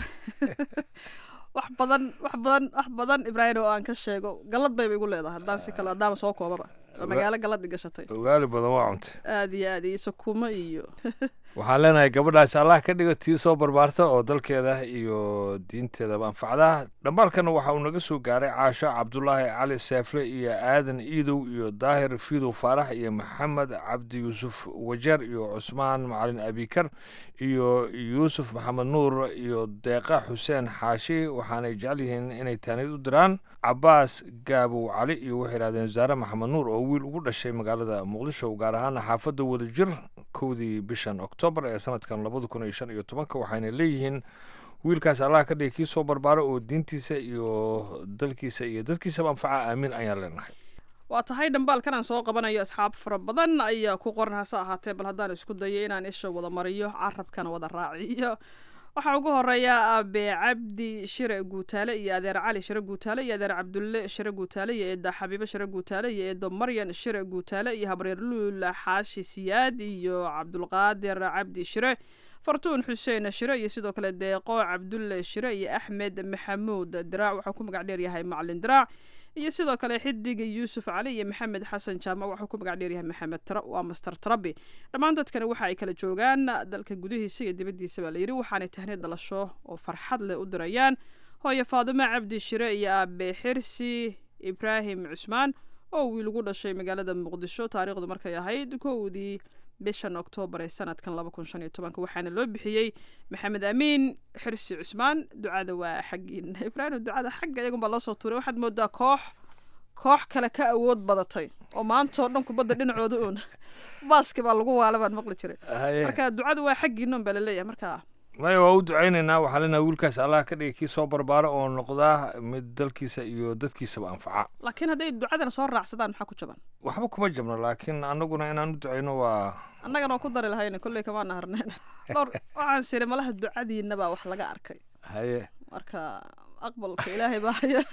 Speaker 10: wax badan wax badan wax badan ibraahim oo aan ka sheego galad bayba igu leedahay haddaan si kale haddaama soo koobaba waa magaalo galad i gashatay
Speaker 9: ogaali badan waa cuntay
Speaker 10: aad iyo aad iyo sakuumo iyo
Speaker 9: waxaan leenahay gabadhaasi allah ka dhigo tii soo barbaarta oo dalkeeda iyo diinteedaba anfacda dhambaalkana waxa uu naga soo gaaray caasho cabdulaahi cali seefle iyo aadan iidow iyo daahir fiidow faarax iyo maxamed cabdi yuusuf wajeer iyo cusmaan macalin abikar iyo yuusuf maxamed nuur iyo deeqa xuseen xaashi waxaanay jecel yihiin inay taanid u diraan cabaas gaabow cali iyo waxay yidhahdeen wasaare maxamed nuur oo wiil ugu dhashay magaalada muqdisho gaar ahaan xaafadda wadajir kowdii bishan oktoobar ee sanadkan labada kun iyo shan iyo tobanka waxayna leeyihiin wiilkaas allah ka dhigay kii soo barbaaro oo diintiisa iyo dalkiisa iyo dadkiisaba anfaca aamin ayaan leenahay
Speaker 10: waa tahay dhambaalkan aan soo qabanayo asxaab fara badan ayaa ku qoran hase ahaatee bal haddaan isku dayo inaan isha wada mariyo carabkana wada raaciyo waxaa ugu horeeya abe cabdi shire guutaale iyo adeer cali shire guutaale iyo adeer cabdulle shire guutaale iyo eeda xabiibo shire guutaale iyo eedo maryan shire guutaale iyo habreer luul xaashi siyaad iyo cabdulqaadir cabdi shire fartuun xuseen shire iyo sidoo kale deeqo cabdulle shire iyo axmed maxamuud diraac waxaa ku magac dheer yahay macalin diraac iyo sidoo kale xidiga yuusuf cali iyo maxamed xasan jaamac waxuu ku magac dheeryahay maxamed tra waa master trabi dhammaan dadkani waxa ay kala joogaan dalka gudihiisa iyo dibaddiisa baa layidhi waxaanay tahni dhalasho oo farxad leh u dirayaan hooyo faadimo cabdi shire iyo aabe xirsi ibraahim cusmaan oo wiil ugu dhashay magaalada muqdisho taariikhdu markay ahayd kowdii bishan oktoobar ee sanadkan laba kun shan iyo tobanka waxaana loo bixiyey maxamed amiin xirsi cusmaan ducada waa xaggiina ibraahim ducada xagga iyagun baa loo soo tuuray waxaad moodaa koox koox kale ka awood badatay oo maanta oo dhan kubadda dhinacooda uun baaski baa lagu waala baan maqli jiray
Speaker 9: haye
Speaker 10: marka ducada waa xaggiina un baa laleeyahay marka
Speaker 9: maya waa u ducaynaynaa waxaa leenahay wiilkaas allah ka dhigay kii soo barbaaro oo noqdaa mid dalkiisa iyo dadkiisaba anfaca
Speaker 10: laakiin hadday ducadana soo raacsadaan maxaa ku jaban
Speaker 9: waxba kuma jabno laakiin annaguna inaan u ducayno waa
Speaker 10: annagana waa ku dari lahayna kolley kamaa naharneen dhowr waxaan siri malaha ducadiina baa wax laga arkay
Speaker 9: haye
Speaker 10: marka aqbalka ilaahay baa haya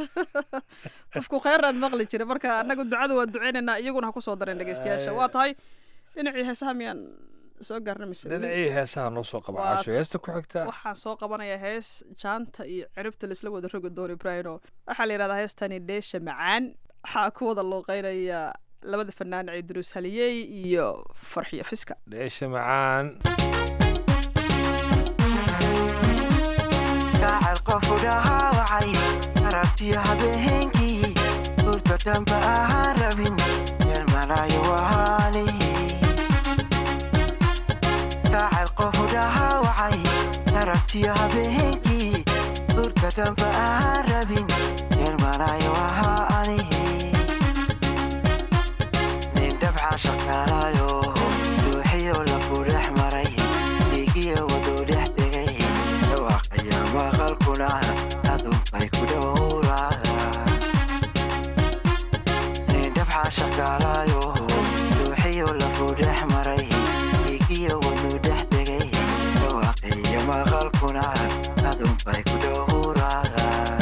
Speaker 10: qofku kheyraad maqli jira marka annaga ducada waa duceynaynaa iyaguna ha ku soo dareen dhegeystayaasha waa tahay dhinacii heesaha miyaan soo gaarna mise
Speaker 9: dhinacii heesaha noo soo qaba
Speaker 10: Waa
Speaker 9: caasho heesta ku xigta
Speaker 10: waxaan soo qabanayaa hees jaanta iyo ciribta laisla wada rogi doono ibraahino waxaa la yidhahdaa heestani dheesha macaan waxaa ku wada looqeynaya labada fanaan ciidruus haliyey iyo farxiyo fiska
Speaker 9: dheesha macaan
Speaker 11: gacal qofu dhahaawacay aragtiyo habeenkii urta dhanba ahaan rabin meel malaayo wahaani gacal qofu dhahaawacay aragtiyo habeenkii urta dhanba ahaan rabin meel malaayo wahaani nin dabcan shaqaalayo ruuxiyo la fura cashaqaalaayo ruuxiyo lafuu dhex maray dhiigiyo waduu dhex degay dhawaaqiyo maqalkuna adunbay ku dhowraan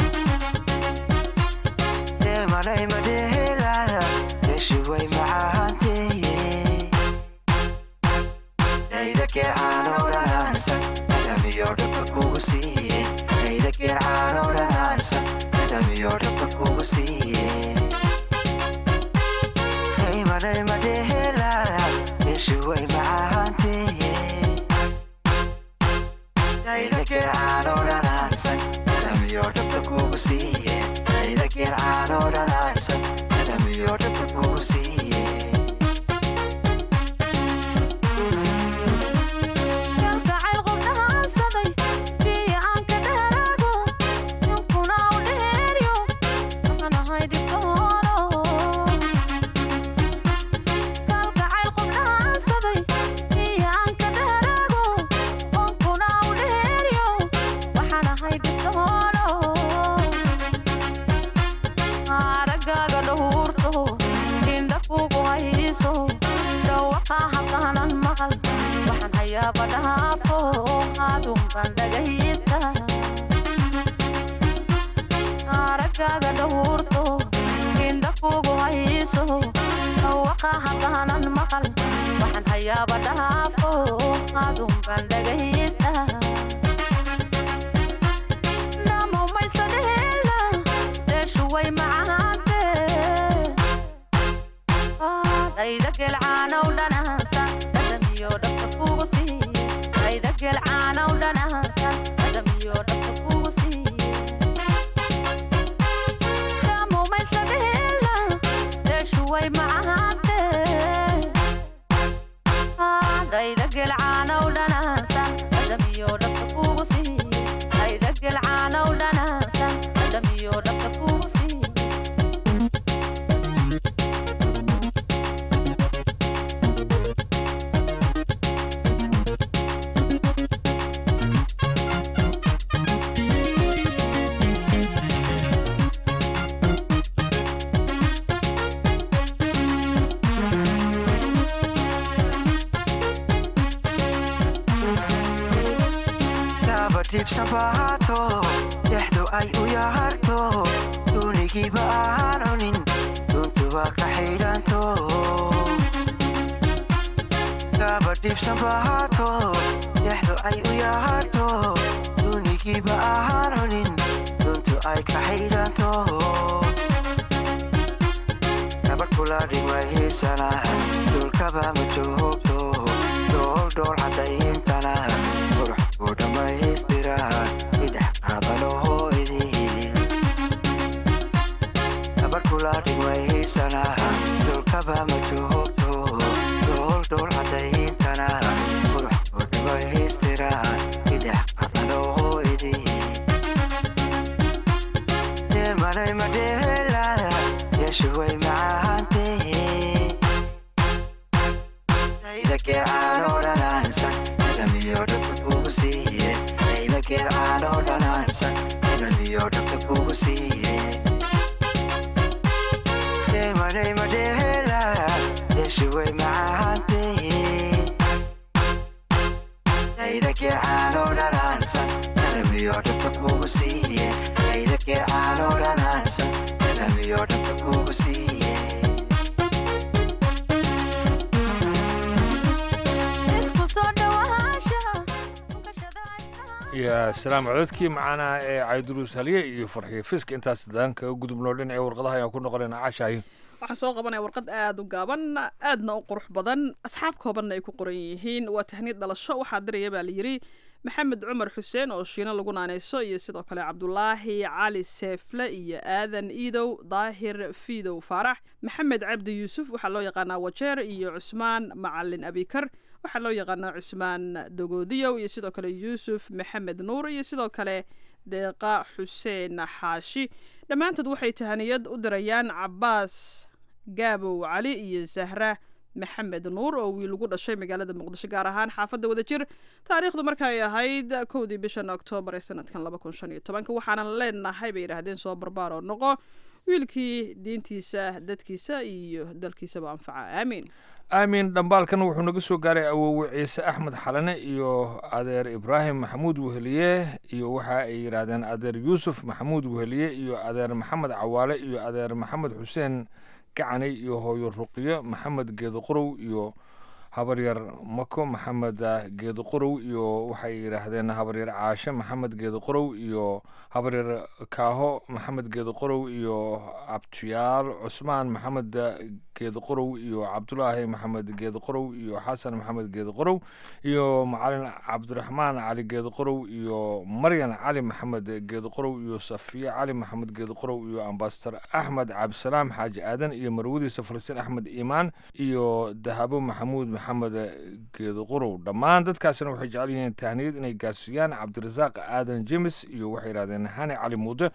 Speaker 11: deemalay madhehelaya meeshi way macaanteeye daydakee caanow dhanaansan adamiyo dhabka kugu siiye daydakee caanow dhanaansan adamiyo dhabka kugu siiye daymalay madhehelaya meeshi way macaanteeye daydakee caanow dhanaansan adamiyo dhabka kugu siiye daydakee caanow dhanaansan adamiyo dhabka kugu siiye
Speaker 12: kalgacayl qof dhahaansaday biyo aan ka dheeraago ninkuna u dheeryo waxaan ahay dhibtooro kalgacayl qof dhahaansaday biyo aan ka dheeraago ninkuna u dheeryo waxaan ahay dhibtooro araggaaga dhowrto indha kugu hayso dhawaqa halkaanan maqal waxaan hayaaba dhaafo adun baan dhagaysta araggaaga dhowrto indha kugu hayso dhawaqa halkaanan maqal waxaan hayaaba dhaafo adun baan dhagaysta namomaysadheela deeshu way macaante dhayda gelcaanow dhanaansa dhadhamiyo dhabka kugu siiye dhayda gelcaanow dhanaansa dhadhamiyo dhabka kugu siiye namomaysadheela deeshu way macaante dhayda gelcaanow dhanaansa dhadhamiyo dhabka kugu siiye dhayda gelcaanow dhanaansa dhadhamiyo dhabka kugu siiye
Speaker 11: kaba dhibsan baato dhexdu ay u yaharto duunigiiba aan cunin duntuba ka xidhanto kaba dhibsan baato dhexdu ay u yaharto duunigiiba aan cunin duntu ay ka xidhanto gabadh kula dhigmahiisana dhulkaba ma joogto dhool dhool cadayintana qurux ku dhammaystira idhex qaadanaho idin gabadh kula dhigmahiisana dhulkaba ma joogto dhool dhool cadayintana qurux ku dhammaystira idhex qaadanaho idin deemalay madheelaya yeeshu way macaantee daydakee caanoo dhanaansan dhadhamiyo dhabka kugu siiye daydakee caanoo dhanaansan dhadhamiyo dhabka kugu siiye deemalay madheelaya yeeshu way macaantee daydakee caanoo dhanaansan dhadhamiyo dhabka kugu siiye daydakee caanoo dhanaansan dhadhamiyo dhabka kugu siiye
Speaker 12: isku soo dhawaanshaha
Speaker 9: ya salaam cododkii macaanaha ee cayduruus halye iyo farxiyo fiska intaas daan kaga gudubnoo dhinaca warqadaha ayaan ku noqonayna cashahay
Speaker 10: waxaan soo qabanaya warqad aada u gaaban aadna u qurux badan asxaab koobanna ay ku qoran yihiin waa tahniid dhalasho waxaa diraya baa la yidhi maxamed cumar xuseen oo shiino lagu naaneyso iyo sidoo kale cabdulaahi cali seefle iyo aadan iidow daahir fiidow faarax maxamed cabdi yuusuf waxaa loo yaqaanaa wajeer iyo cusmaan macalin abikar waxaa loo yaqaanaa cusmaan dogoodiyow iyo sidoo kale yuusuf maxamed nuur iyo sidoo kale deeqa xuseen xaashi dhammaantood waxay tahaniyad u dirayaan cabaas gaabow cali iyo zahra maxamed nuur oo wiil ugu dhashay magaalada muqdisho gaar ahaan xaafadda wadajir taariikhdu markay ahayd kowdii bishan oktoobar ee sanadkan laba kun shan iyo tobanka waxaanan leenahay bay yidhaahdeen soo barbaar oo noqo wiilkii diintiisa dadkiisa iyo dalkiisaba anfaca aamiin
Speaker 9: aamin dhambaalkan wuxuu naga soo gaaray awowe ciise axmed xalane iyo adeer ibraahim maxamuud weheliye iyo waxa ay yidhaahdeen adeer yuusuf maxamuud weheliye iyo adeer maxamed cawaale iyo adeer maxamed xuseen gacani iyo hooyo ruqiyo maxamed geedo qorow iyo habaryar mako maxamed geedo qorow iyo waxay yidhaahdeen habaryar caashe maxamed geedo qorow iyo habaryar kaaho maxamed geedo qorow iyo abtiyaal cusmaan maxamed geedo qorow iyo cabdulaahi maxamed geedo qorow iyo xasan maxamed geedo qorow iyo macalin cabdiraxmaan cali geedo qorow iyo maryan cali maxamed geedo qorow iyo safiye cali maxamed geedo qorow iyo ambasador axmed cabdisalaam xaaji aadan iyo marwadiisa falastiin axmed iimaan iyo dahabo maxamuud maxamed geedo qorow dhammaan dadkaasina waxay jecel yihiin tahniyad inay gaarsiiyaan cabdirasaaq aadan jemes iyo waxay yidhahdeen hani cali muude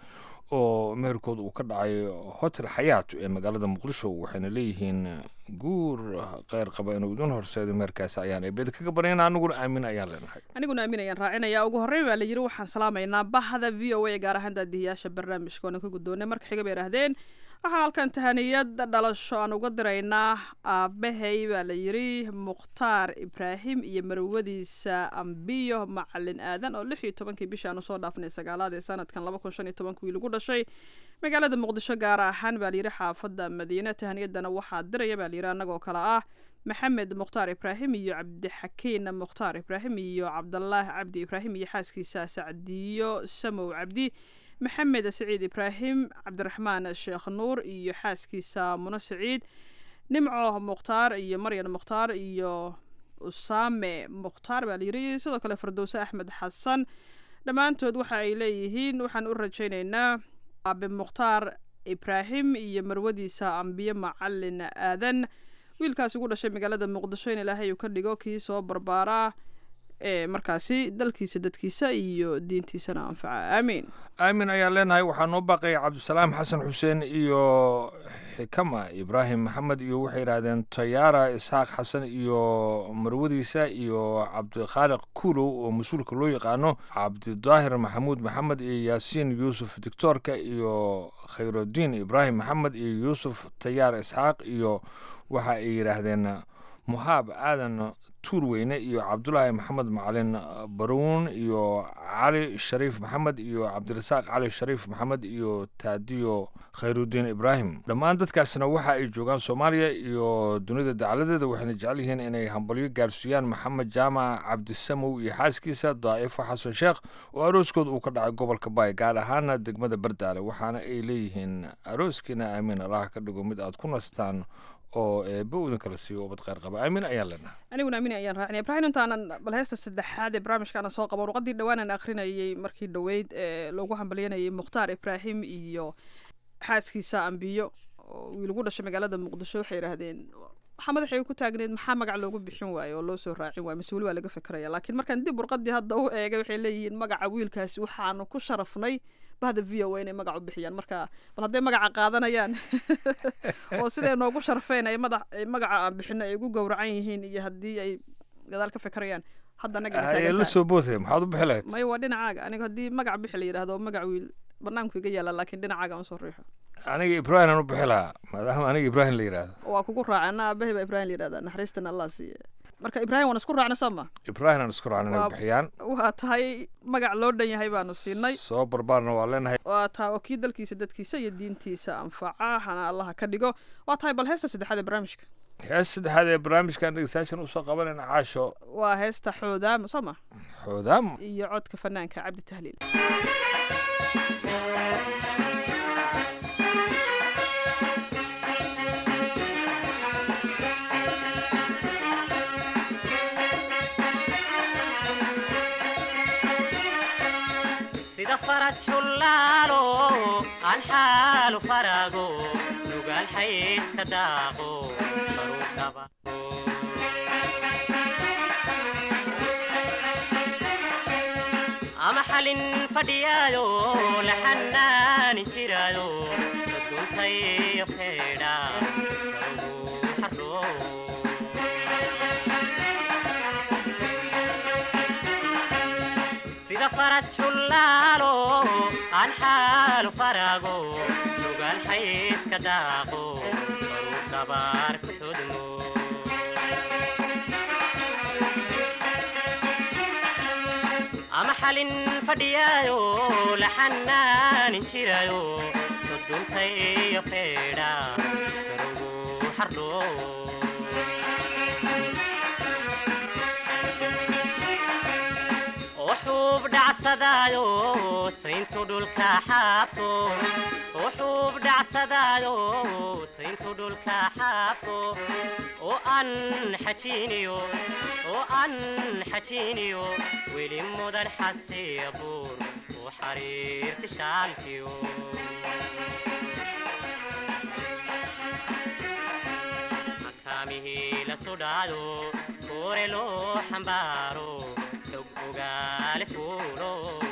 Speaker 9: oo meherkooda uu ka dhacay hotel xayaat ee magaalada muqdisho waxayna leeyihiin guur kheyr qaba inuu idin horseedo meherkaasi ayaan eebeda kaga baryana aniguna aamin ayaan leenahay
Speaker 10: aniguna aamin ayaan raacinaya ugu horreyn baa la yidhi waxaan salaamaynaa bahda v o a gaar ahaan daadihiyaasha barnaamijka oona ka guddoonay marka xiga bay idhaahdeen waxaa halkan tahaniyad dhalasho aan uga diraynaa aabahay baa la yidhi mukhtaar ibraahim iyo marwadiisa ambiyo macalin aadan oo lix iyo tobankii bishii aanu soo dhaafnay sagaalaad ee sanadkan laba kun shan iyo tobankii lagu dhashay magaalada muqdisho gaar ahaan baa layidhi xaafadda madiine tahaniyadana waxaa diraya baa layidhi annagoo kale ah maxamed mukhtaar ibraahim iyo cabdixakiin mukhtaar ibraahim iyo cabdalaahi cabdi ibraahim iyo xaaskiisa sacdiyo samow cabdi maxamed saciid ibraahim cabdiraxmaan sheekh nuur iyo xaaskiisa muno saciid nimco mukhtaar iyo maryan mukhtaar iyo usaame mukhtaar baa layidhi sidoo kale fardowse axmed xasan dhammaantood waxa ay leeyihiin waxaan u rajaynaynaa aabe mukhtaar ibraahim iyo marwadiisa ambiye macalin aadan wiilkaasi ugu dhashay magaalada muqdisho in ilaahay uu ka dhigo kii soo barbaaraa ee markaasi dalkiisa dadkiisa iyo diintiisana anfaca aamiin
Speaker 9: aamin ayaan leenahay waxaa noo baaqaya cabdisalaam xasan xuseen iyo xikama ibraahim maxamed iyo waxay yidhaahdeen tayaara isxaaq xasan iyo marwadiisa iyo cabdikhaaliq kuulow oo mas-uulka loo yaqaano cabdidaahir maxamuud maxamed iyo yaasiin yuusuf dictoorka iyo khayrudiin ibraahim maxamed iyo yuusuf tayaar isxaaq iyo waxa ay yidhaahdeen muhaab aadan tuurweyne iyo cabdulaahi maxamed macalin baruun iyo cali shariif maxamed iyo cabdirasaaq cali shariif maxamed iyo taadiyo khayrudiin ibraahim dhammaan dadkaasna waxa ay joogaan soomaaliya iyo dunida dacaladeeda waxayna jecel yihiin inay hambalyo gaarsiiyaan maxamed jaamac cabdisamow iyo xaaskiisa daa'ifo xasan sheekh oo arooskooda uu ka dhacay gobolka baay gaar ahaana degmada bardaale waxaana ay leeyihiin arooskiina aamiin allaha ka dhigo mid aad ku nastaan oo eebba idin kala siiyo ubad kheyr qaba aamin ayaan leenahay
Speaker 10: aniguna aamin ayaan raacinaya ibraahim intaanan bal heesta saddexaad ee barnaamijkaana soo qabo warqadii dhowaanan akhrinayay markii dhoweyd ee loogu hambalyanayay mukhtaar ibraahim iyo xaaskiisa ambiyo oo wiil ugu dhashay magaalada muqdisho waxay yidhaahdeen waxaa madaxay ku taagneed maxaa magac loogu bixin waayo oo loo soo raacin waayo mise weli waa laga fekeraya laakiin markaan dib warqadii hadda u eegay waxay leeyihiin magaca wiilkaasi waxaanu ku sharafnay bahda v o a inay magac u bixiyaan marka bal hadday magaca qaadanayaan oo siday noogu sharfeen ay madax magaca aan bixino ay ugu gowracan yihiin iyo haddii ay gadaal ka fekerayaan hadda anaga
Speaker 9: la soo boodaya maxaad u bixi lahayd
Speaker 10: may waa dhinacaaga aniga haddii magac bixi la yidhahdo magac wiil banaanku iga yaala laakiin dhinacaaga aan soo riixo
Speaker 9: aniga ibrahim aan u bixi lahaa maadaama aniga ibrahim la yidhaahdo
Speaker 10: waa kugu raaca ana aabahay baa ibrahim la yidhahdaa naxariistana allah siiye marka ibrahim waan isku raacna sooma
Speaker 9: ibrahim aan isku raacna inay bixiyaan
Speaker 10: waa tahay magac loo dhan yahay baanu siinay
Speaker 9: soo barbaarna waa leenahay
Speaker 10: waa tahay oo kii dalkiisa dadkiisa iyo diintiisa anfaca hana allaha ka dhigo waa tahay bal heesta saddexaad ee barnaamijka
Speaker 9: heesta saddexaad ee barnaamijkan dhegeystayaashan usoo qabanayna caasho
Speaker 10: waa heesta xoodaamo sooma
Speaker 9: xoodaamo
Speaker 10: iyo codka fanaanka cabdi tahliil
Speaker 13: sida faras xullaalo aan xaalu farago nugaal xayska daaqo baruu dhaba ama xalin fadhiyaayo la xanaanin jiraayo duntayo feedha faruu xaroo sida faras xullaalo aan xaalu farago nugaal xayska daaqo baruu dabaar ku xudmo ama xalin fadhiyaayo la xanaanin jirayo duduntayo feedha garugu xardho oo xuub dhacsadaayo sayntu dhulka xaabto oo xuub dhacsadaayo sayntu dhulka xaabto oo aan xajiiniyo oo aan xajiiniyo weli mudan xasiya buur oo xariirti shaalkiyo makaamihii la sudhaado koore loo xambaaro xog ogaale fuulo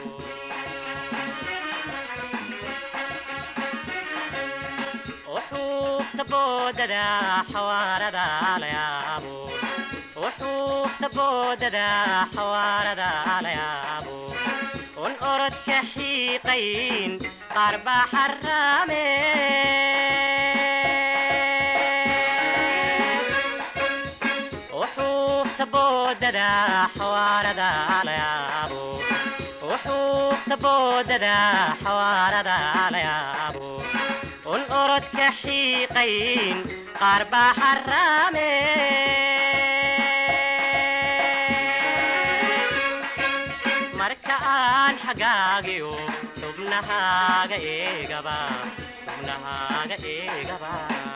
Speaker 13: oo xuufta boodada xawaarada la yaabo oo xuufta boodada xawaarada la yaabo un orodka xiiqayn qaar baa xaraame oo xuufta boodada xawaarada la yaabo oo xuufta boodada xawaarada la yaabo un orodka xiiqayn qaar baa xaraame marka aan xagaagiyo xubnahaaga eegaba xubnahaaga eegaba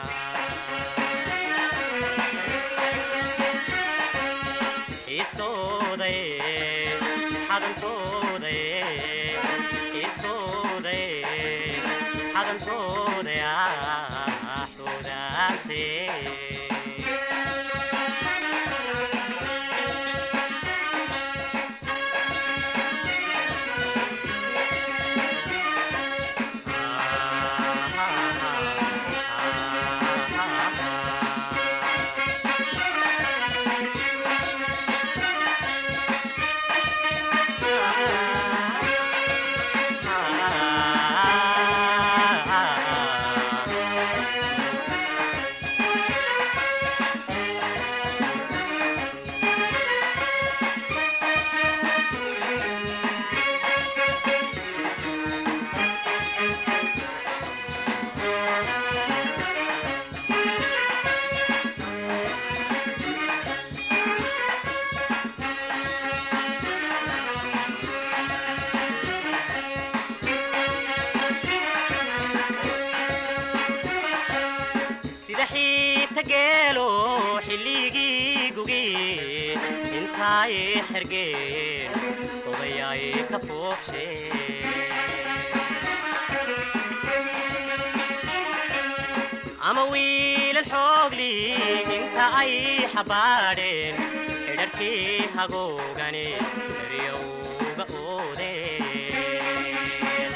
Speaker 13: isoodaye xadantoodaye isoodaye xadantoodaya xudaantee sida xiita geelo xilligii gugi intaay xergeen odayaay ka foofshe ama wiilal xoogli inta ay xabaadheen xidharkii hagoogani eryowga oodeen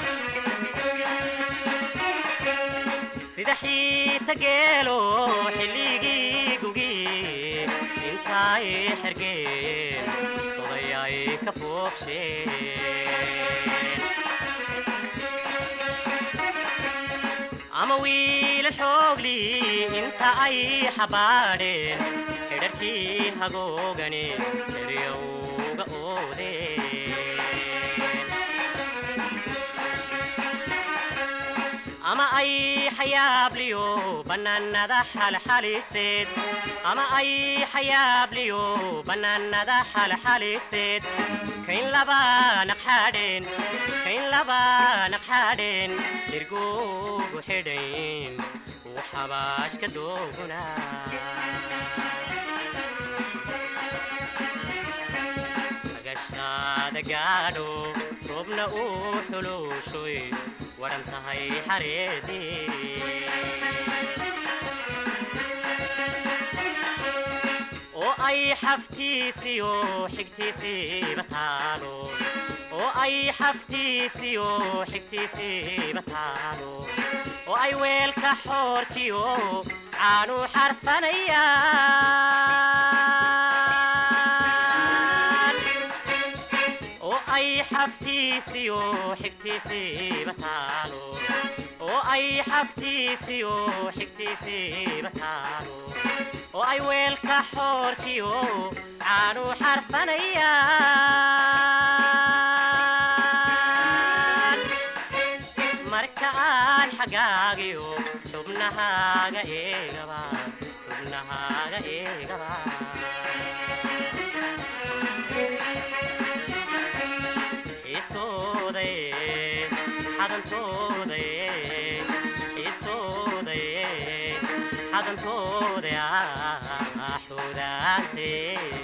Speaker 13: sida xiita geelo xilligii gugi intaay xergeen odayaay ka foofsheen ama wiila xoogli inta ay xabaadheen xidharkii hagoogani eryowga oodeen ama ay xayaabliyo bannaanada xalxaliseed ama ay xayaabliyo bannaanada xalxaliseed kayn laba naqxadheen kayn laba naqxadheen dhirgugu xidhayn uu xabaashka dooguna agashaada gaadho roobna uu xuluushoy waran tahay xareedii oo ay xaftiisiyo xigtiisiiba taalo oo ay xaftiisiyo xigtiisiiba taalo oo ay weelka xoorkiyo caanu xarfanayaan oo ay xaftiisiyo xigtiisiiba taalo oo oo ay xaftiisiyo xigtiisiiba taalo oo ay weelka xoorkiyo caanu xarfanayaan marka aan xagaagiyo xubnahaaga eegaba xubnahaaga eegaba isoodaye xadantoodaye isoodaye xadantooda ah xudaante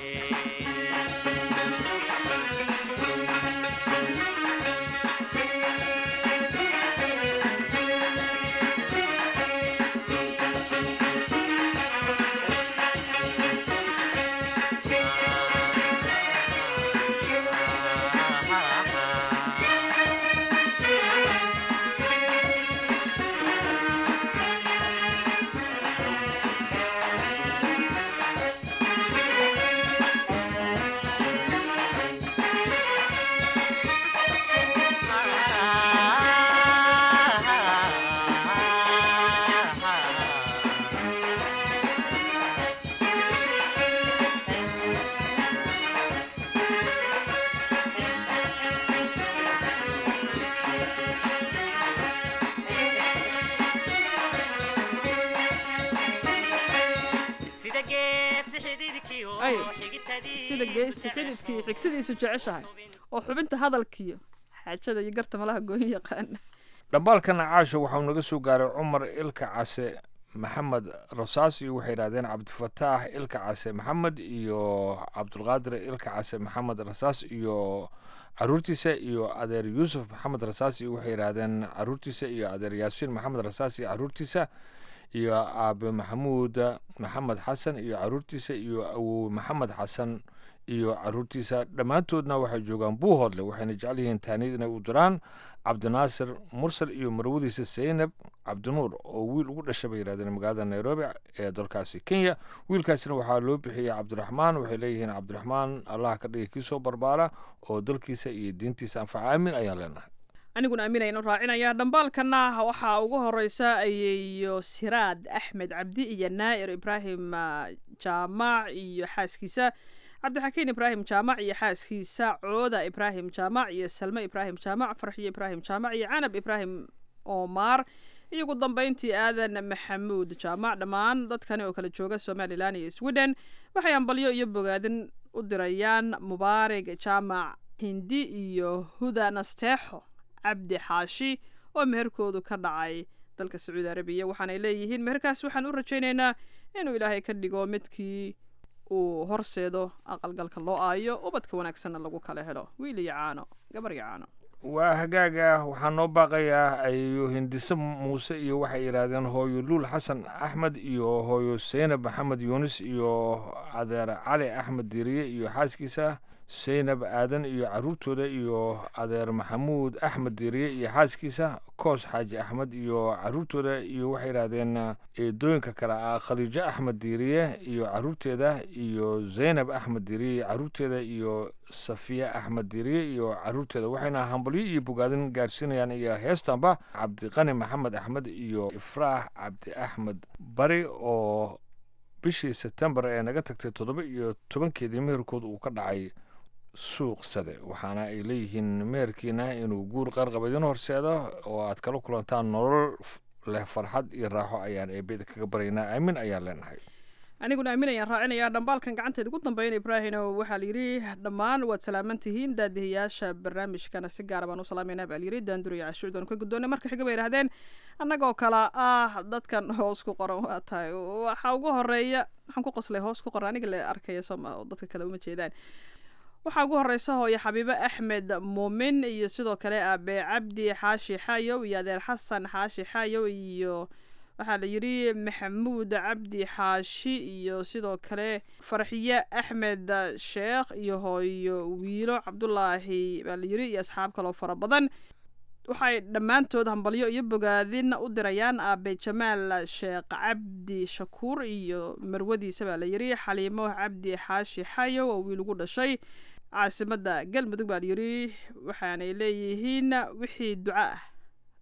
Speaker 13: sida geesi xididkiyo
Speaker 10: ay
Speaker 13: xigitadii
Speaker 10: sida geesi xididkii xigtadiisu jeceshahay oo xubinta hadalkiyo xaajada iyo garta malaha gooyin yaqaana
Speaker 9: dhambaalkan caasho waxau naga soo gaaray cumar ilka case maxamed rasaas iyo waxay yidhahdeen cabdifataax ilka case maxamed iyo cabdulqaadir ilka case maxamed rasaas iyo caruurtiisa iyo adeer yuusuf maxamed rasaas iyo waxay yidhahdeen caruurtiisa iyo adeer yaasiin maxamed rasaas iyo caruurtiisa iyo aabe maxamuud maxamed xasan iyo caruurtiisa iyo awow maxamed xasan iyo caruurtiisa dhammaantoodna waxay joogaan buuhoodle waxayna jecel yihiin taaniyad inay u diraan cabdinaasir mursal iyo marwadiisa zaynab cabdinuur oo wiil ugu dhashay bay yidhahdeen magaalada nairobi ee dalkaasi kenya wiilkaasina waxaa loo bixiyey cabdiraxmaan waxay leeyihiin cabdiraxmaan allah ka dhigay kii soo barbaara oo dalkiisa iyo diintiisa anfaca aamin ayaan leenahay
Speaker 10: aniguna aaminaynu raacinayaa dhambaalkana waxaa ugu horeysa ayeeyo siraad axmed cabdi iyo naa'ir ibraahim ah, jaamac iyo xaaskiisa cabdixakiin ibraahim jaamac iyo xaaskiisa cooda ibraahim jaamac iyo salme ibraahim jaamac farxiyo ibraahim jaamac iyo canab ibraahim omar iyo ugu dambeyntii aadan maxamuud jaamac dhammaan dadkani oo kala jooga somalilan iyo sweden waxay ambalyo iyo bogaadin u dirayaan mubaarig jaamac hindi iyo huda nasteexo cabdi xaashi oo meherkoodu ka dhacay dalka sacuudi arabiya waxaanay leeyihiin meherkaas waxaan u rajaynaynaa inuu ilaahay ka dhigo midkii uu horseedo aqalgalka loo aayo ubadka wanaagsanna lagu kala helo wiil iyo caano gabar iyo caano
Speaker 9: waa hagaaga waxaa noo baaqayaa ayo hindise muuse iyo waxay yidhaahdeen hooyo luul xasan axmed iyo hooyo seynab maxamed yuunis iyo adeer cali axmed diiriye iyo xaaskiisa seynab aadan iyo caruurtooda iyo adeer maxamuud axmed diiriye iyo xaaskiisa koos xaaji axmed iyo caruurtooda iyo waxay yidhaahdeen eedooyinka kale ah khadiijo axmed diiriye iyo caruurteeda iyo zeynab axmed diiriye iyo caruurteeda iyo safiya axmed diiriye iyo caruurteeda waxayna hambalyo iyo bogaadin gaarsiinayaan iyo heestanba cabdiqani maxamed axmed iyo ifraax cabdi axmed bari oo bishii sebtembar ee naga tagtay toddoba iyo tobankeedii meherkooda uu ka dhacay suuq sade waxaana ay leeyihiin meherkiina inuu guur qarqaba idin horseedo oo aad kala kulantaan nolol f- leh farxad iyo raaxo ayaan eebeda kaga baryaynaa aamin ayaan leenahay
Speaker 10: aniguna aaminayaan raacinayaa dhambaalkan gacanteed ugu dambeyn ibraahino waxaa layidhi dhammaan waad salaaman tihiin daadihiyaasha barnaamijkana si gaara baan u salaameynaa baa layidhi daanduriya cashuudan ka guddoonay marka xiga bay yidhahdeen annagoo kale ah dadkan hoos ku qoran waa tahay waxaa ugu horeeya waxaan ku qoslay hoos ku qoran aniga la arkaya sooma oo dadka kale uma jeedaan waxaa ugu horeysa hooyo xabiibo axmed muumin iyo sidoo kale aabe cabdi xaashi xaayow iyo adeer xasan xaashi xaayow iyo waxaa la yidhi maxamuud cabdi xaashi iyo sidoo kale farxiye axmed sheekh iyo hooyo wiilo cabdulaahi baa la yidhi iyo asxaab kaloo fara badan waxay dhammaantood hambalyo iyo bogaadin u dirayaan aabe jamaal sheekh cabdi shakuur iyo marwadiisa baa la yidhi xaliimo cabdi xaashi xayow oo wiil ugu dhashay caasimada galmudug baa layidhi waxaanay leeyihiin wixii duco ah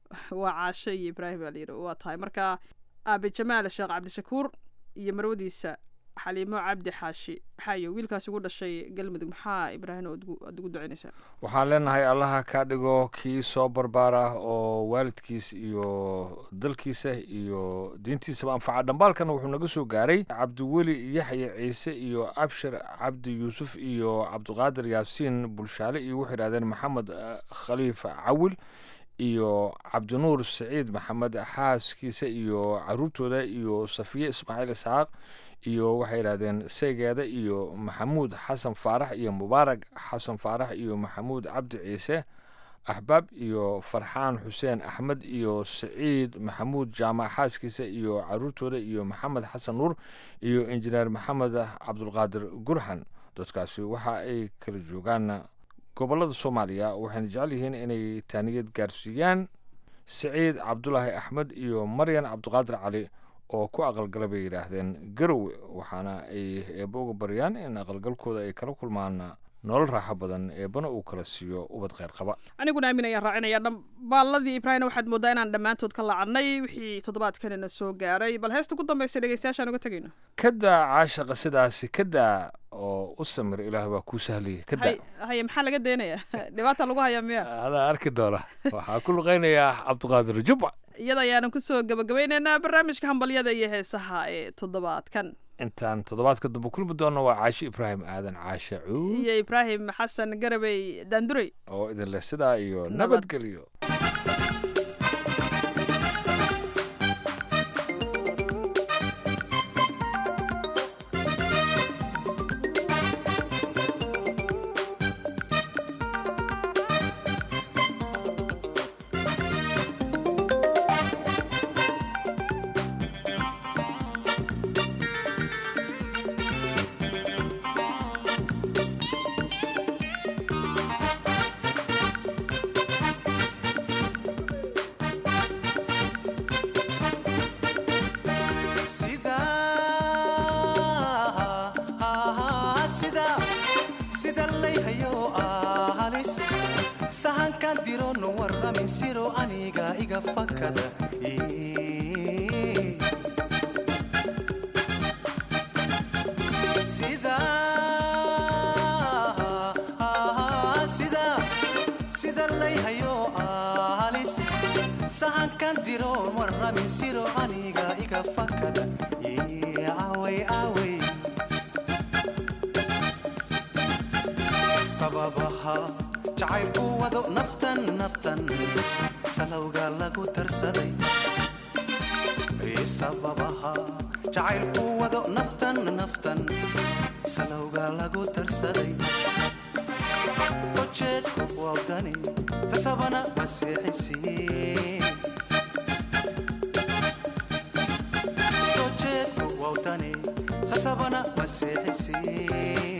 Speaker 10: waa caasho iyo ibraahim baa layidhi waa tahay marka aabe jamaal sheekh cabdishakuur iyo marwadiisa xaliimo cabdi xaashi xaayo wiilkaasi ugu dhashay galmudug maxaa ibraahim aad ugu ducaynaysaa
Speaker 9: waxaan leenahay allaha kaa dhigo kii soo barbaara oo waalidkiis iyo dalkiisa iyo diintiisaba anfaca dhambaalkana wuxuu naga soo gaaray cabdiweli yaxya ciise iyo abshir cabdi yuusuf iyo cabdiqaadir yaasiin bulshaale iyo waxay idhahdeen maxamed khaliif cawil iyo cabdinuur saciid maxamed xaaskiisa iyo caruurtooda iyo safiye ismaaciil isxaaq iyo waxay idhahdeen saygeeda iyo maxamuud xasan faarax iyo mubaarak xasan faarax iyo maxamuud cabdi ciise axbaab iyo farxaan xuseen axmed iyo saciid maxamuud jaamac xaaskiisa iyo caruurtooda iyo maxamed xasan nuur iyo injineer maxamed cabdulqaadir gurxan dadkaasi waxa ay kala joogaan gobollada soomaaliya waxayna jecel yihiin inay taaniyad gaarsiiyaan saciid cabdulaahi axmed iyo maryan cabdiqaadir cali oo ku aqalgala bay yidhaahdeen garowe waxaana ay eebba uga baryaan in aqalgalkooda ay kala kulmaan nolol raaxo badan eebbana uu kala siiyo ubad kheyr qaba
Speaker 10: aniguna aamin ayaan raacinaya dhambaalladii ibraahim waxaad moodaa inaan dhammaantood ka lacannay wixii toddobaadkanina soo gaaray bal heesta ku dambaysa dhegeystayaashaan uga tegayno
Speaker 9: kadaa caashaqa sidaasi kadaa oo u samir ilaah baa kuu sahliyay kadaa
Speaker 10: haye maxaa laga daynayaa dhibaata lagu hayaa miya
Speaker 9: adaa arki doona waxaa ku luqaynayaa cabdiqaadir jubba
Speaker 10: iyada ayaanan kusoo gabagabaynaynaa barnaamijka hambalyada iyo heesaha ee toddobaadkan
Speaker 9: intaan toddobaadka dambe kulmi doonno waa caashe ibraahim aadan caashe cuud
Speaker 10: iyo ibraahim xasan garabey daandurey
Speaker 9: oo idin leh sidaa iyo nabadgelyo
Speaker 14: sababaha jacaylku wado naftan naftan salowga lagu darsaday sababaha jacaylku wado naftan naftan salowga lagu darsaday ujeedku wawdani sasabana masiixisiin sojeedku wawdani sasabana masiixisiin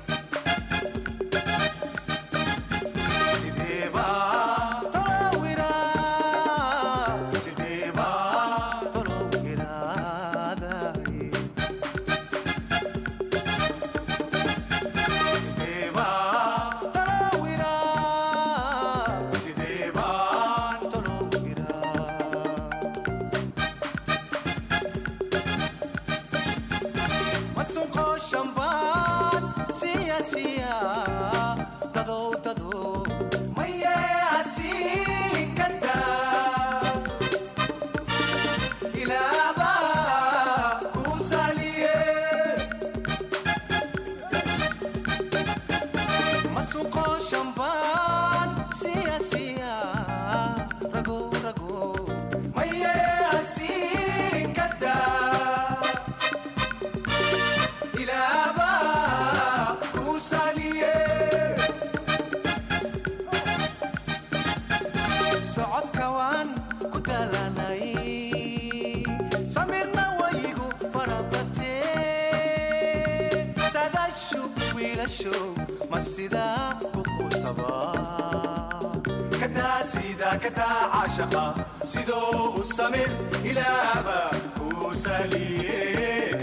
Speaker 15: sidoo u samir ilaaba kuu saliye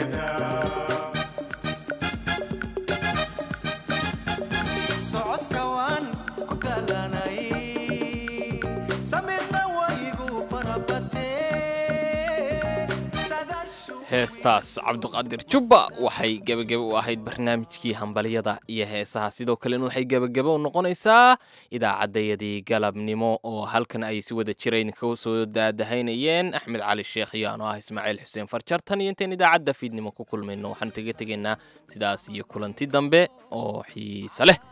Speaker 14: socodka waan ku dalanay samirna waygu
Speaker 2: heestaas cabdiqaadir jubba waxay gebagebe u ahayd barnaamijkii hambalyada iyo heesaha sidoo kalena waxay gebagebe u noqonaysaa idaacaddayadii galabnimo oo halkan ay si wada jirayn ka soo daadahaynayeen axmed cali sheekh iyo anoo ah ismaaciil xuseen farjartan iyo intayn idaacadda fiidnimo ku kulmayno waxaanu kaga tegaynaa sidaas iyo kulanti dambe oo xiise leh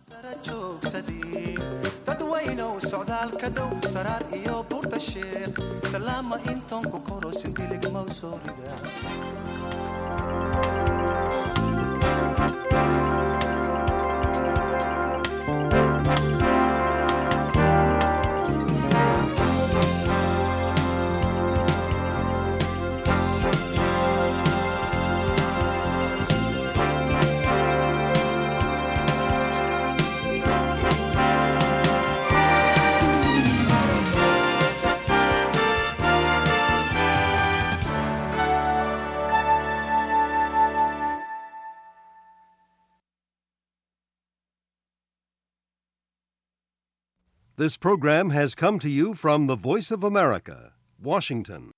Speaker 14: dadwaynow socdaalka dhow saraar iyo buurta sheekh salaama intoonku koro sindiligmaw soo rida
Speaker 16: This program has come to you from the Voice of America, Washington.